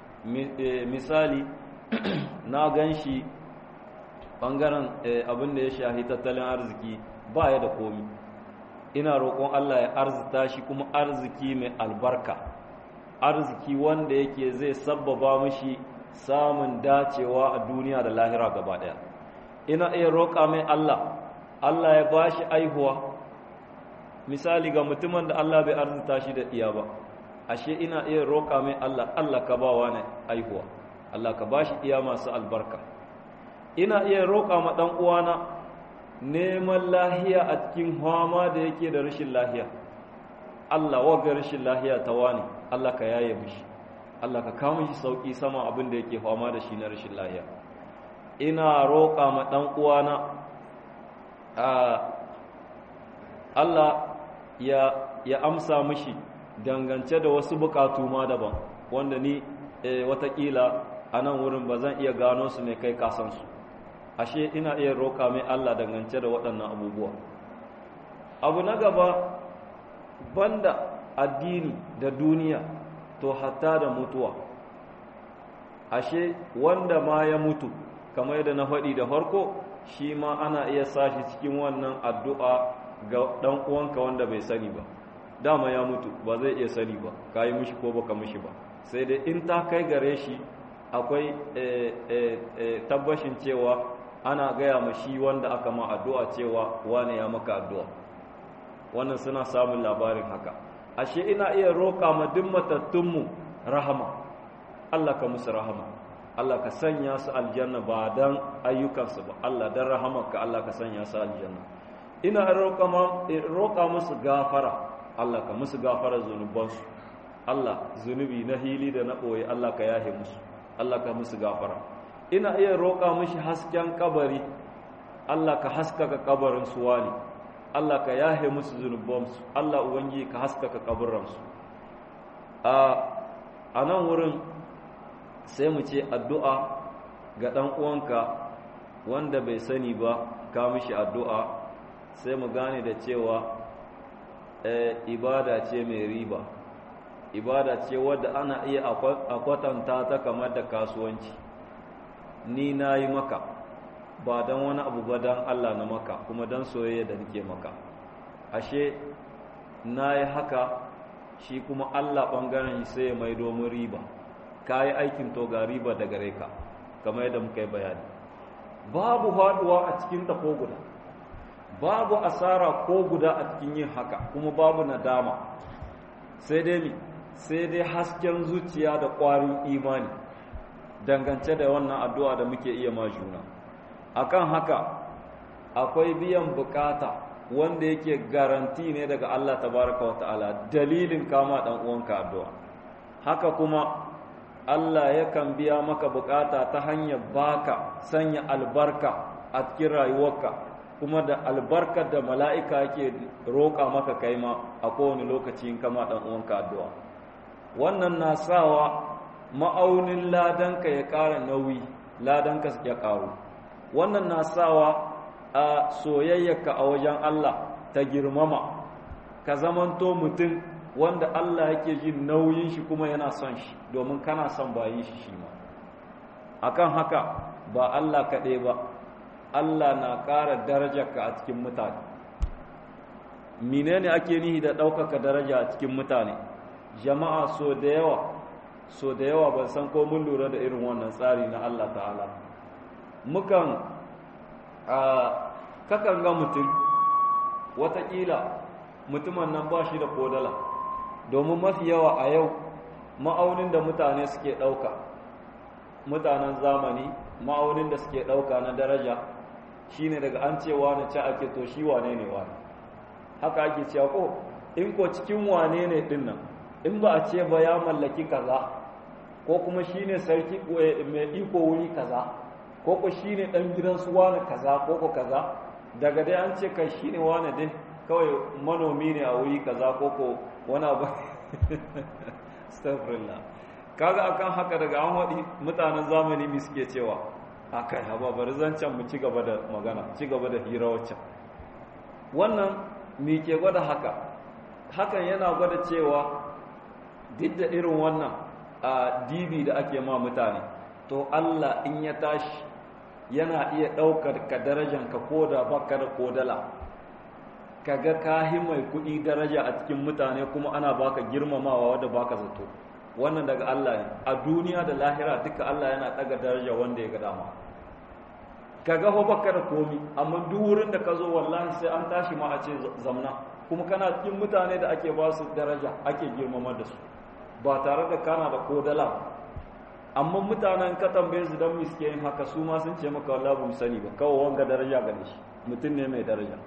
misali na gan shi ɓangaren abin da ya shahi tattalin arziki ba ya da komi ina roƙon Allah ya arzita shi kuma arziki mai albarka arziki wanda yake zai sabbaba mishi samun dacewa a duniya da lahira gaba ɗaya ina iya roƙa mai Allah Allah ya ba shi aihuwa misali ga mutumin da Allah bai arzita shi da iya ba ashe ina iya roƙa mai Allah Allah ka ba wa ne aihuwa Allah ka ba shi iya masu albarka ina iya roƙa ma ɗan uwana neman lahiya a cikin hama da yake da rashin lahiya Allah waga rashin lahiya ta wani Allah ka yaye mishi Allah ka kawo shi sauki sama abin da yake fama da shi na rashin lahiya ina roƙa ma ɗan uwana Allah ya ya amsa mishi dangance da wasu bukatu ma daban wanda ni e, watakila a nan wurin ba zan iya gano su mai kai kasansu ashe ina iya roƙa mai Allah dangance da waɗannan abubuwa abu na gaba banda addini da duniya to hatta da mutuwa ashe wanda ma ya mutu kamar yadda na faɗi da farko shi ma ana iya sashi cikin wannan addu'a ga ɗan uwanka wanda bai sani ba dama ya mutu ba zai iya sani ba ka yi mishi ko baka mishi ba sai dai in ta kai gare shi akwai tabbashin cewa ana gaya ma shi wanda aka ma addu'a cewa wane ya maka addu'a wannan suna samun labarin haka ashe ina iya roƙa ma duk matattunmu rahama Allah ka musu rahama Allah ka sanya su aljanna ba dan ayyukansu ba Allah dan rahamarka Allah ka sanya su aljanna ina roƙa musu gafara Allah ka musu gafara zunubansu Allah zunubi na hili da na ɓoye Allah ka yahe musu Allah ka musu gafara ina iya roƙa mushi hasken kabari Allah ka haskaka kabarin su wani Allah ka yahe musu zunubansu Allah ubangi ka haskaka kaburansu a nan wurin sai mu ce addu'a ga ɗan uwanka wanda bai sani ba ka mishi addu'a sai mu gane da cewa ibada ce mai riba ibada ce wadda ana iya a kwatanta ta kamar da kasuwanci ni na yi maka ba don wani abu ba don Allah na maka kuma don soyayya da nake maka ashe na yi haka shi kuma Allah ɓangaren sai mai domin riba ka yi aikin to ga riba da gare ka kamar yadda muka yi bayani babu haɗuwa a cikin ko guda babu asara ko guda a cikin yin haka kuma babu nadama sai dai mi sai dai hasken zuciya da ƙwarin imani dangance da wannan addu'a da muke iya ma juna akan haka akwai biyan bukata wanda yake garanti ne daga Allah tabaraka wa ta'ala dalilin kama dan uwanka addu'a haka kuma Allah yakan biya maka bukata ta hanyar baka sanya albarka a cikin rayuwarka kuma da albarkar da mala'ika yake roƙa maka kai ma a kowane lokaci in kama dan uwanka addu'a wannan na sawa ma'aunin ladanka ya ƙara nauyi ladanka ya ƙaru wannan na sawa a soyayyarka a wajen Allah ta girmama ka zamanto mutum wanda Allah yake jin nauyin shi kuma yana son shi domin kana son bayin shi shi ma akan haka ba Allah kaɗai ba Allah na ƙara darajarka a cikin mutane menene ake nihi da ɗaukaka daraja a cikin mutane jama'a so da yawa so da yawa ban san ko mun lura da irin wannan tsari na Allah ta'ala mukan kakan ga mutum watakila mutumin nan ba shi da kodala domin mafi yawa a yau ma'aunin da mutane suke ɗauka mutanen zamani ma'aunin da suke ɗauka na daraja shine daga an cewa na ci ake to shi wane ne wane haka ake cewa ko in ko cikin wane ne din nan in ba a ce ba ya mallaki kaza ko kuma shine sarki mai iko wuri kaza ko ko shine dan gidan su wane kaza ko ko kaza daga dai an ce kai shine wane din kawai manomi ne a wuri kaza ko ko wani abu astaghfirullah kaga akan haka daga an waɗi mutanen zamani mi suke cewa akai haba bari zancen mu ci gaba da magana ci gaba da hira waccan wannan mi ke gwada haka hakan yana gwada cewa duk da irin wannan a dibi da ake ma mutane to Allah in ya tashi yana iya ɗaukar ka darajanka ko da baka da kodala kaga kahi mai kuɗi daraja a cikin mutane kuma ana baka girmamawa wadda baka zato wannan daga Allah ne a duniya da lahira duka Allah yana ɗaga daraja wanda ya ga dama kaga ho baka da komi amma duk wurin da ka zo wallahi sai an tashi ma a ce zamna kuma kana cikin mutane da ake ba su daraja ake girmama da su ba tare da kana da kodala amma mutanen ka tambaye su dan miske yin haka su ma sun ce maka wallahi ba sani ba kawai wanga daraja gane shi mutum ne mai daraja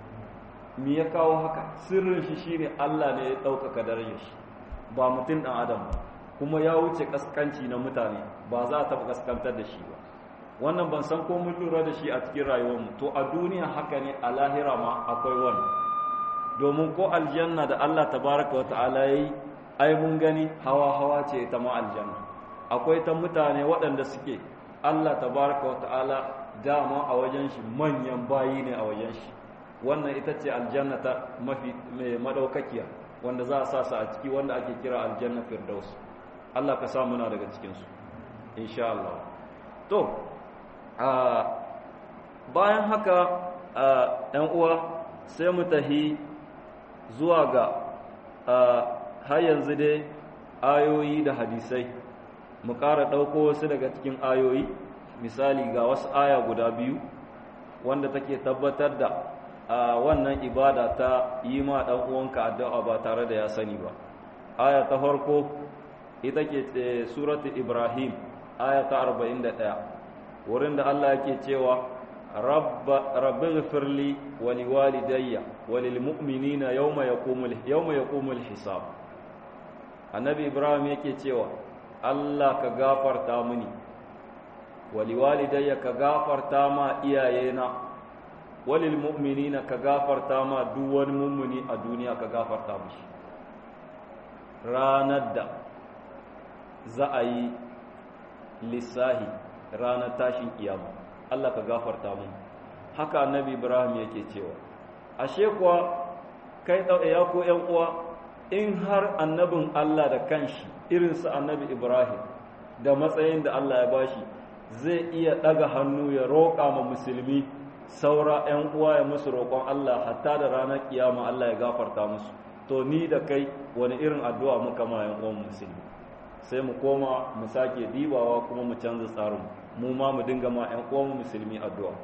me ya kawo haka sirrin shi shine Allah ne ya ɗaukaka darajar shi ba mutum ɗan adam ba kuma ya wuce kaskanci na mutane ba za a taɓa kaskantar da shi ba wannan ban san ko mun lura da shi a cikin rayuwarmu to a duniya haka ne a lahira ma akwai wani domin ko aljanna da Allah tabaraka wa ta'ala yayi ai mun gani hawa hawa ce ta ma aljanna akwai ta mutane waɗanda suke Allah tabaraka wa ta'ala dama a wajen shi manyan bayi ne a wajen shi wannan ita ce aljanna ta mafi mai madaukakiya wanda za a sa su a ciki wanda ake kira aljanna firdaus Allah ka sa muna daga cikin su insha Allah to bayan haka ɗan uwa sai mu tahi zuwa ga har yanzu dai ayoyi da hadisai mu ƙara ɗauko wasu daga cikin ayoyi misali ga wasu aya guda biyu wanda take tabbatar da wannan ibada ta yi ma ɗan uwanka addu'a ba tare da ya sani ba aya ta farko ita ke suratu ibrahim aya ta 41 wurin da Allah yake cewa rabbi ghfirli wa liwalidayya wa lilmu'minina yawma yaqumul yawma yaqumul hisab annabi ibrahim yake cewa Allah ka gafarta mini wa liwalidayya ka gafarta ma iyayena wa lilmu'minina ka gafarta ma duk wani mummuni a duniya ka gafarta mishi ranar da za a yi lissahi ranar tashin kiyama Allah ka gafarta mun haka annabi Ibrahim yake cewa ashe kuwa kai ya ko ƴan uwa in har annabin Allah da kanshi irin su annabi Ibrahim da matsayin da Allah ya bashi zai iya daga hannu ya roƙa ma musulmi saura ƴan uwa ya musu roƙon Allah hatta da ranar kiyama Allah ya gafarta musu to ni da kai wani irin addu'a muka ma ƴan uwan musulmi sai mu koma mu sake dibawa kuma mu canza tsarin mu ma mu dinga ma ƴan uwan musulmi addu'a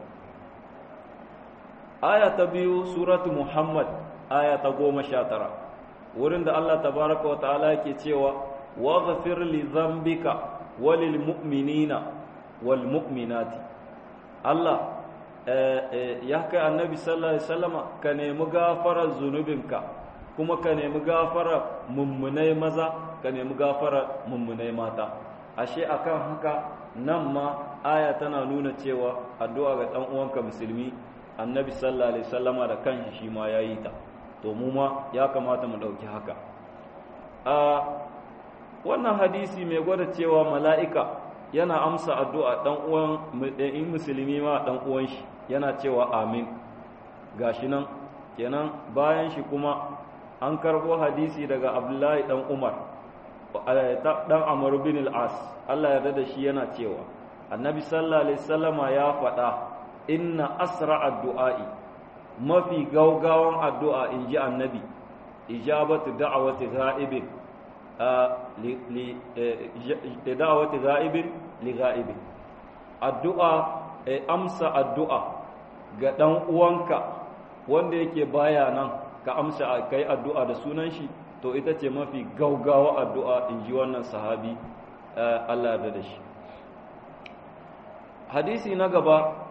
aya ta biyu suratu muhammad aya ta goma sha tara wurin da Allah tabaraka wa ta'ala yake cewa wa ghafir li dhanbika walil mu'minina wal mu'minati Allah ya kai annabi sallallahu alaihi wasallama ka nemi gafarar zunubinka kuma ka nemi gafarar mummunai maza ka nemi gafarar mummunai mata ashe akan haka nan ma aya tana nuna cewa addu'a ga dan uwanka musulmi annabi sallallahu alaihi wasallama da kanshi shi ma yayi ta to mu ma ya kamata mu dauki haka a wannan hadisi mai gwada cewa mala'ika yana amsa addu'a dan uwan in musulmi ma dan uwan shi yana cewa amin gashi nan kenan bayan shi kuma an karbo hadisi daga abdullahi dan umar dan amr bin al-as Allah ya da shi yana cewa annabi sallallahu alaihi wasallama ya faɗa inna asra addu'a'i mafi gaugawan addu'a inji annabi ijabatu da'awati ghaibin li da'awati ghaibin li ghaibin addu'a amsa addu'a ga dan uwanka wanda yake baya nan ka amsa kai addu'a da sunan shi to ita ce mafi gaugawa addu'a inji wannan sahabi Allah ya da shi hadisi na gaba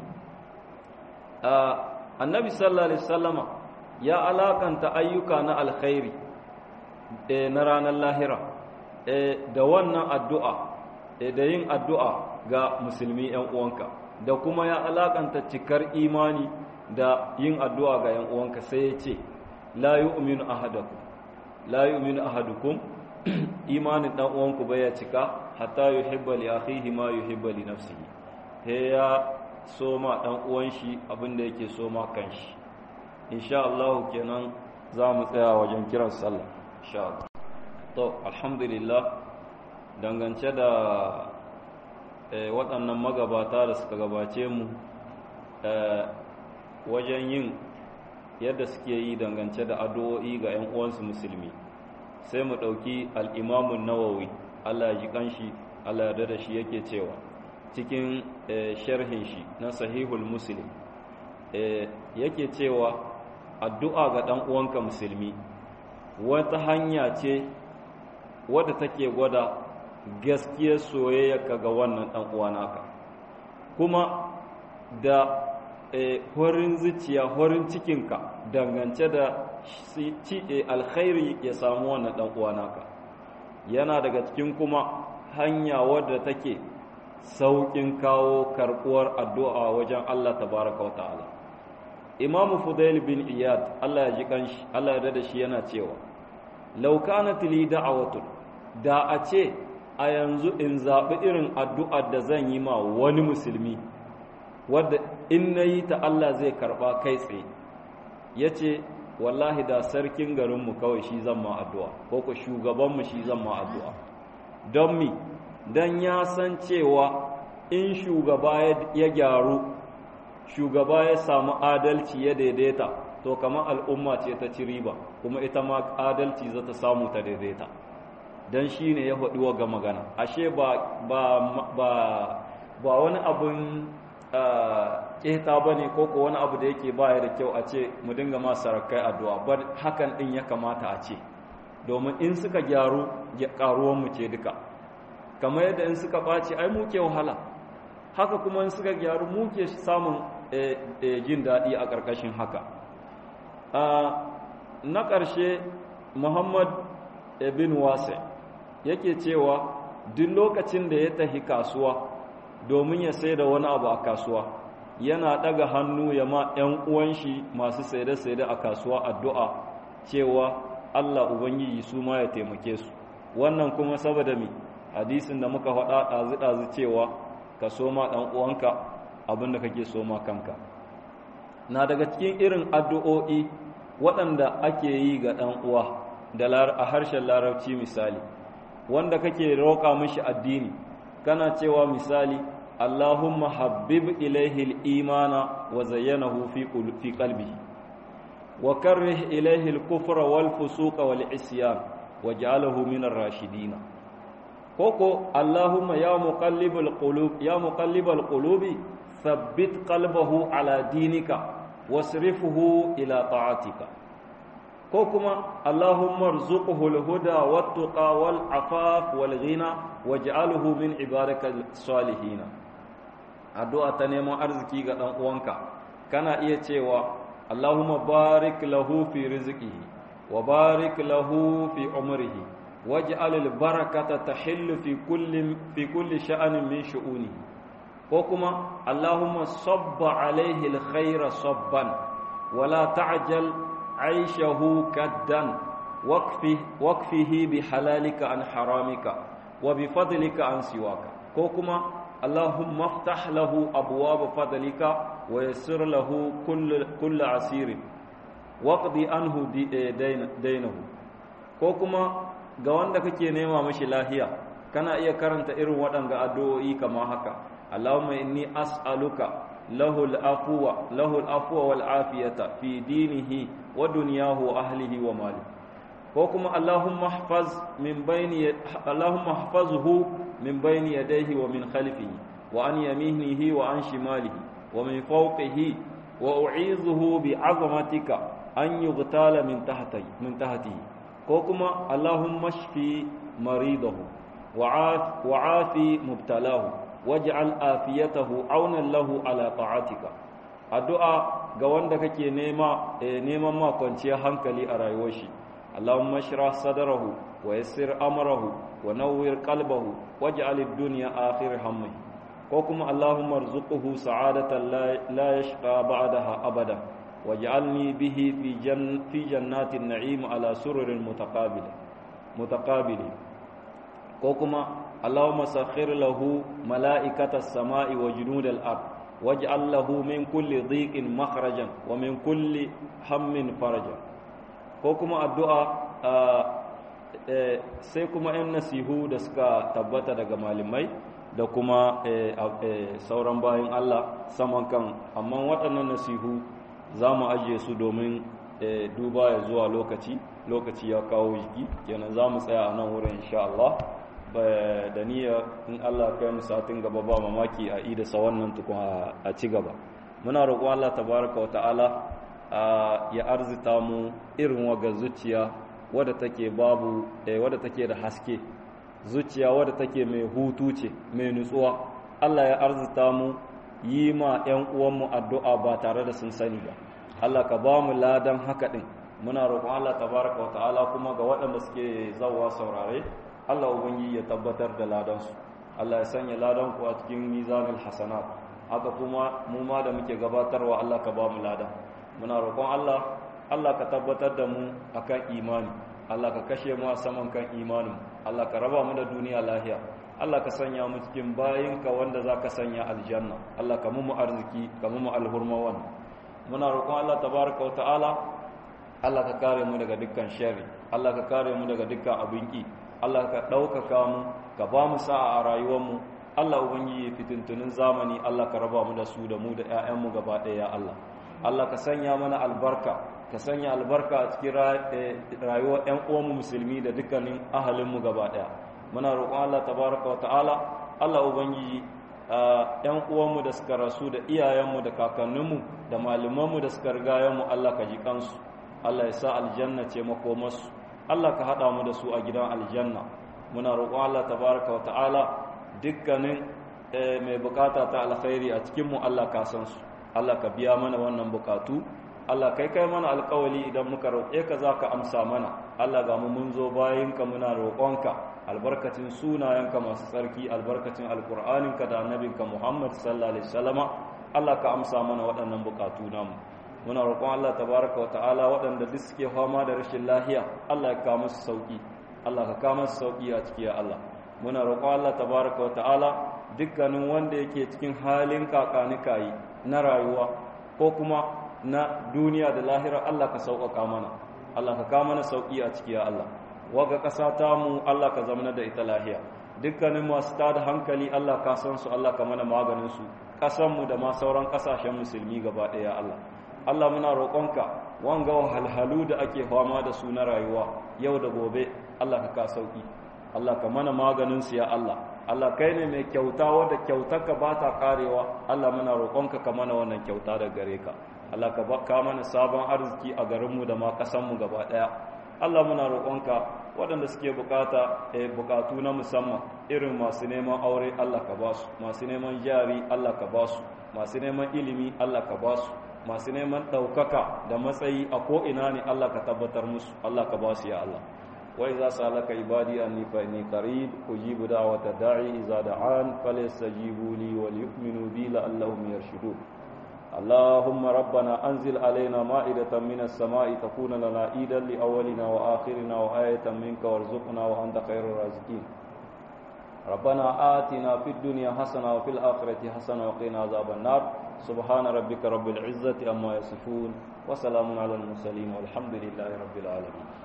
annabi sallallahu alaihi wasallama ya alakanta ayyuka na alkhairi na ranar lahira da wannan addu'a da yin addu'a ga musulmi ‘yan uwanka da kuma ya alakanta cikar imani da yin addu'a ga ‘yan uwanka sai ya ce la yi uminu ahadakum la yi uminu ahadukum imanin ɗan uwanku bai ya cika hatta yi hibba li akhihi ma yi hibba li nafsihi he ya soma ɗan uwan shi abinda yake soma kan shi insha Allah kenan za mu tsaya wajen kiran sallah insha Allah to alhamdulillah dangance da waɗannan magabata da suka gabace mu wajen yin yadda suke yi dangance da addu'o'i ga 'yan uwansu musulmi sai mu ɗauki al'imamun nawawi Allah ya ji ƙanshi Allah ya da shi yake cewa cikin sharhin shi na sahihul muslim yake cewa addu'a ga ɗan uwanka musulmi wata hanya ce wadda take gwada gaskiyar soyayyarka ga wannan ɗan uwanaka kuma da horin zuciya horin cikinka dangance da alkhairi ya samu wannan ɗan uwanaka yana daga cikin kuma hanya wadda take sauƙin kawo karɓuwar addu'a wajen Allah tabaraka wata'ala Imam Fudail bin Iyad Allah ya ji kanshi Allah ya da shi yana cewa law kanat li da'awatun da a ce a yanzu in zaɓi irin addu'ar da zan yi ma wani musulmi wadda in nayi ta Allah zai karɓa kai tsaye yace wallahi da sarkin garinmu kawai shi zan ma addu'a ko ko shugabanmu shi zan ma addu'a don mi don ya san cewa in shugaba ya gyaru shugaba ya samu adalci ya daidaita to kamar al'umma ce ta ci riba kuma ita ma adalci za ta samu ta daidaita don shi ne ya faɗi ga magana ashe ba, ba, wani abin ƙeta ba ne ko wani abu da yake baya da kyau a ce mu dinga ma sarakai addu'a bar hakan ɗin ya kamata a ce domin in suka gyaru ƙaruwanmu ce duka kamar yadda in suka ɓaci ai muke wahala haka kuma in suka gyaru muke samun jin daɗi a ƙarƙashin haka na ƙarshe muhammad bin wase yake cewa duk lokacin da ya tafi kasuwa domin ya sai da wani abu a kasuwa yana ɗaga hannu ya ma 'yan uwan shi masu saide-saide a kasuwa addu'a cewa allah ubangiji su ma ya taimake su wannan kuma saboda mi hadisin da muka faɗa ɗazu-ɗazu cewa ka soma ɗan uwanka abinda kake soma kanka na daga cikin irin addu'o'i waɗanda ake yi ga ɗan uwa da a harshen larabci misali wanda kake roƙa mishi addini kana cewa misali Allahumma habbib ilaihi al-imana wa zayyanahu fi fi qalbihi wa karrih ilaihi al-kufra wal fusuqa wal isyan waj'alhu min ar-rashidin koko Allahumma ya muqallibal qulub ya muqallibal qulubi thabbit qalbahu ala dinika wasrifhu ila ta'atika ko kuma Allahumma arzuqhu al-huda wat-tuqa wal-afaf wal-ghina waj'alhu min ibadikal salihin addu'a ta neman arziki ga dan uwanka kana iya cewa Allahumma barik lahu fi rizqihi wa barik lahu fi umrihi waj'al al-barakata tahillu fi kulli fi kulli sha'anin min shu'unihi ko kuma Allahumma sabba alayhi al-khayra sabban wala ta'jal 'ayshahu kaddan waqfi waqfihi bi halalika an haramika wa bi fadlika an siwaka ko kuma Allahumma aftah lahu abwaab fadlika wa yassir lahu kull kull asirin waqdi anhu dainahu ko kuma ga wanda kake nema mashi lahiya kana iya karanta irin waɗanga addu'o'i kama haka Allahumma inni as'aluka lahul afwa lahul afwa wal afiyata fi dinihi wa dunyahu wa ahlihi wa malihi ko kuma Allahumma ihfaz min bayni Allahumma ihfazhu min bayni yadayhi wa min khalfihi wa an yaminihi wa an shimalihi wa min fawqihi wa u'izuhu bi 'azamatika an yughtala min tahtihi min tahtihi ko kuma Allahumma shfi maridahu wa 'afi mubtalahu waj'al afiyatahu 'aunan lahu ala ta'atika addu'a ga wanda kake nema neman ma kwanciyar hankali a rayuwar shi اللهم اشرح صدره ويسر امره ونور قلبه واجعل الدنيا اخر همه وكما اللهم ارزقه سعادة لا يشقى بعدها ابدا واجعلني به في جن في جنات النعيم على سرر متقابل متقابل وكما اللهم سخر له ملائكة السماء وجنود الارض واجعل له من كل ضيق مخرجا ومن كل هم فرجا ko kuma addu'a sai kuma ‘yan nasihu da suka tabbata daga malamai da kuma sauran bayan Allah saman kan amma waɗannan nasihu za mu ajiye su domin duba ya zuwa lokaci lokaci ya kawo jiki kenan za mu tsaya a nan wurin insha Allah da niyya in Allah kai mu satin gaba ba mamaki a idasa wannan tukun a ci gaba muna roƙon Allah tabaraka wa ta'ala ya arzita mu irin waga zuciya wadda take babu wadda take da haske zuciya wadda take mai hutu ce mai nutsuwa Allah ya arzita mu yi ma 'yan uwanmu addu'a ba tare da sun sani ba Allah ka ba mu ladan haka ɗin muna roƙon Allah tabaraka wa ta'ala kuma ga waɗanda suke zawa saurare Allah ubangiji ya tabbatar da ladansu Allah ya sanya ladan ku a cikin mizanul hasanat haka kuma mu ma da muke gabatarwa Allah ka ba mu ladan muna roƙon Allah Allah ka tabbatar da mu akan imani Allah ka kashe mu a saman kan imanin Allah ka raba mu da duniya lahiya Allah ka sanya mu cikin bayinka wanda za ka sanya aljanna Allah ka mu arziki ka mu alhurma wannan muna roƙon Allah tabaraka wa ta'ala Allah ka kare mu daga dukkan sharri Allah ka kare mu daga dukkan abin ki Allah ka ɗaukaka mu ka ba mu sa'a a rayuwar mu Allah ubangiji fitintunin zamani Allah ka raba mu da su da mu da 'ya'yanmu gaba ɗaya ya Allah Allah ka sanya mana albarka ka sanya albarka a cikin rayuwar ƴan uwanmu musulmi da dukkanin ahalinmu gaba ɗaya muna roƙon Allah tabaraka wa ta'ala Allah ubangiji ƴan uwanmu da suka rasu da iyayenmu da kakanninmu da malamanmu da suka riga mu Allah ka ji kansu Allah ya sa aljanna ce makomarsu Allah ka haɗa mu da su a gidan aljanna muna roƙon Allah tabaraka wa ta'ala dukkanin mai bukata ta alkhairi a cikinmu Allah ka san su Allah ka biya mana wannan bukatu Allah kai kai mana alkawali idan muka roƙe ka za ka amsa mana Allah ga mu mun zo bayinka muna roƙonka albarkacin sunayenka masu tsarki albarkacin alkur'aninka da annabinka Muhammad sallallahu alaihi wasallama Allah ka amsa mana waɗannan bukatu namu muna roƙon Allah tabaraka wa ta'ala waɗanda duk suke fama da rashin lahiya Allah ya kawo musu sauki Allah ka kawo musu sauki a ciki ya Allah muna roƙon Allah tabaraka wa ta'ala dukkanin wanda yake cikin halin kakanikayi na rayuwa ko kuma na duniya da lahira Allah ka sauƙaƙa mana Allah ka kawo mana sauƙi a ciki ya Allah waga ƙasa ta mu Allah ka zamana da ita lahiya dukkanin masu tada hankali Allah ka san su Allah ka mana maganin su ƙasan mu da ma sauran ƙasashen musulmi gaba ɗaya Allah Allah muna roƙonka wanga wahalhalu da ake fama da su na rayuwa yau da gobe Allah ka ka sauƙi Allah ka mana maganin su ya Allah Allah kai ne mai kyauta wadda kyautarka ba ta karewa Allah muna roƙonka ka mana wannan kyauta da gare ka Allah ka baka mana sabon arziki a garinmu da ma ƙasanmu gaba ɗaya Allah muna roƙonka waɗanda suke bukata eh, bukatu na musamman irin masu neman aure Allah ka ba su masu neman jari Allah ka ba su masu neman ilimi Allah ka ba su masu neman ɗaukaka da matsayi a ko'ina ne Allah ka tabbatar musu Allah ka ba su ya Allah وإذا سألك عبادي أني فإني قريب أجيب دعوة الداعي إذا دعان فليستجيبوا لي وليؤمنوا بي لعلهم يرشدون اللهم ربنا أنزل علينا مائدة من السماء تكون لنا عيدا لأولنا وآخرنا وآية منك وارزقنا وأنت خير الرازقين ربنا آتنا في الدنيا حسنة وفي الآخرة حسنة وقنا عذاب النار سبحان ربك رب العزة أما يصفون وسلام على المرسلين والحمد لله رب العالمين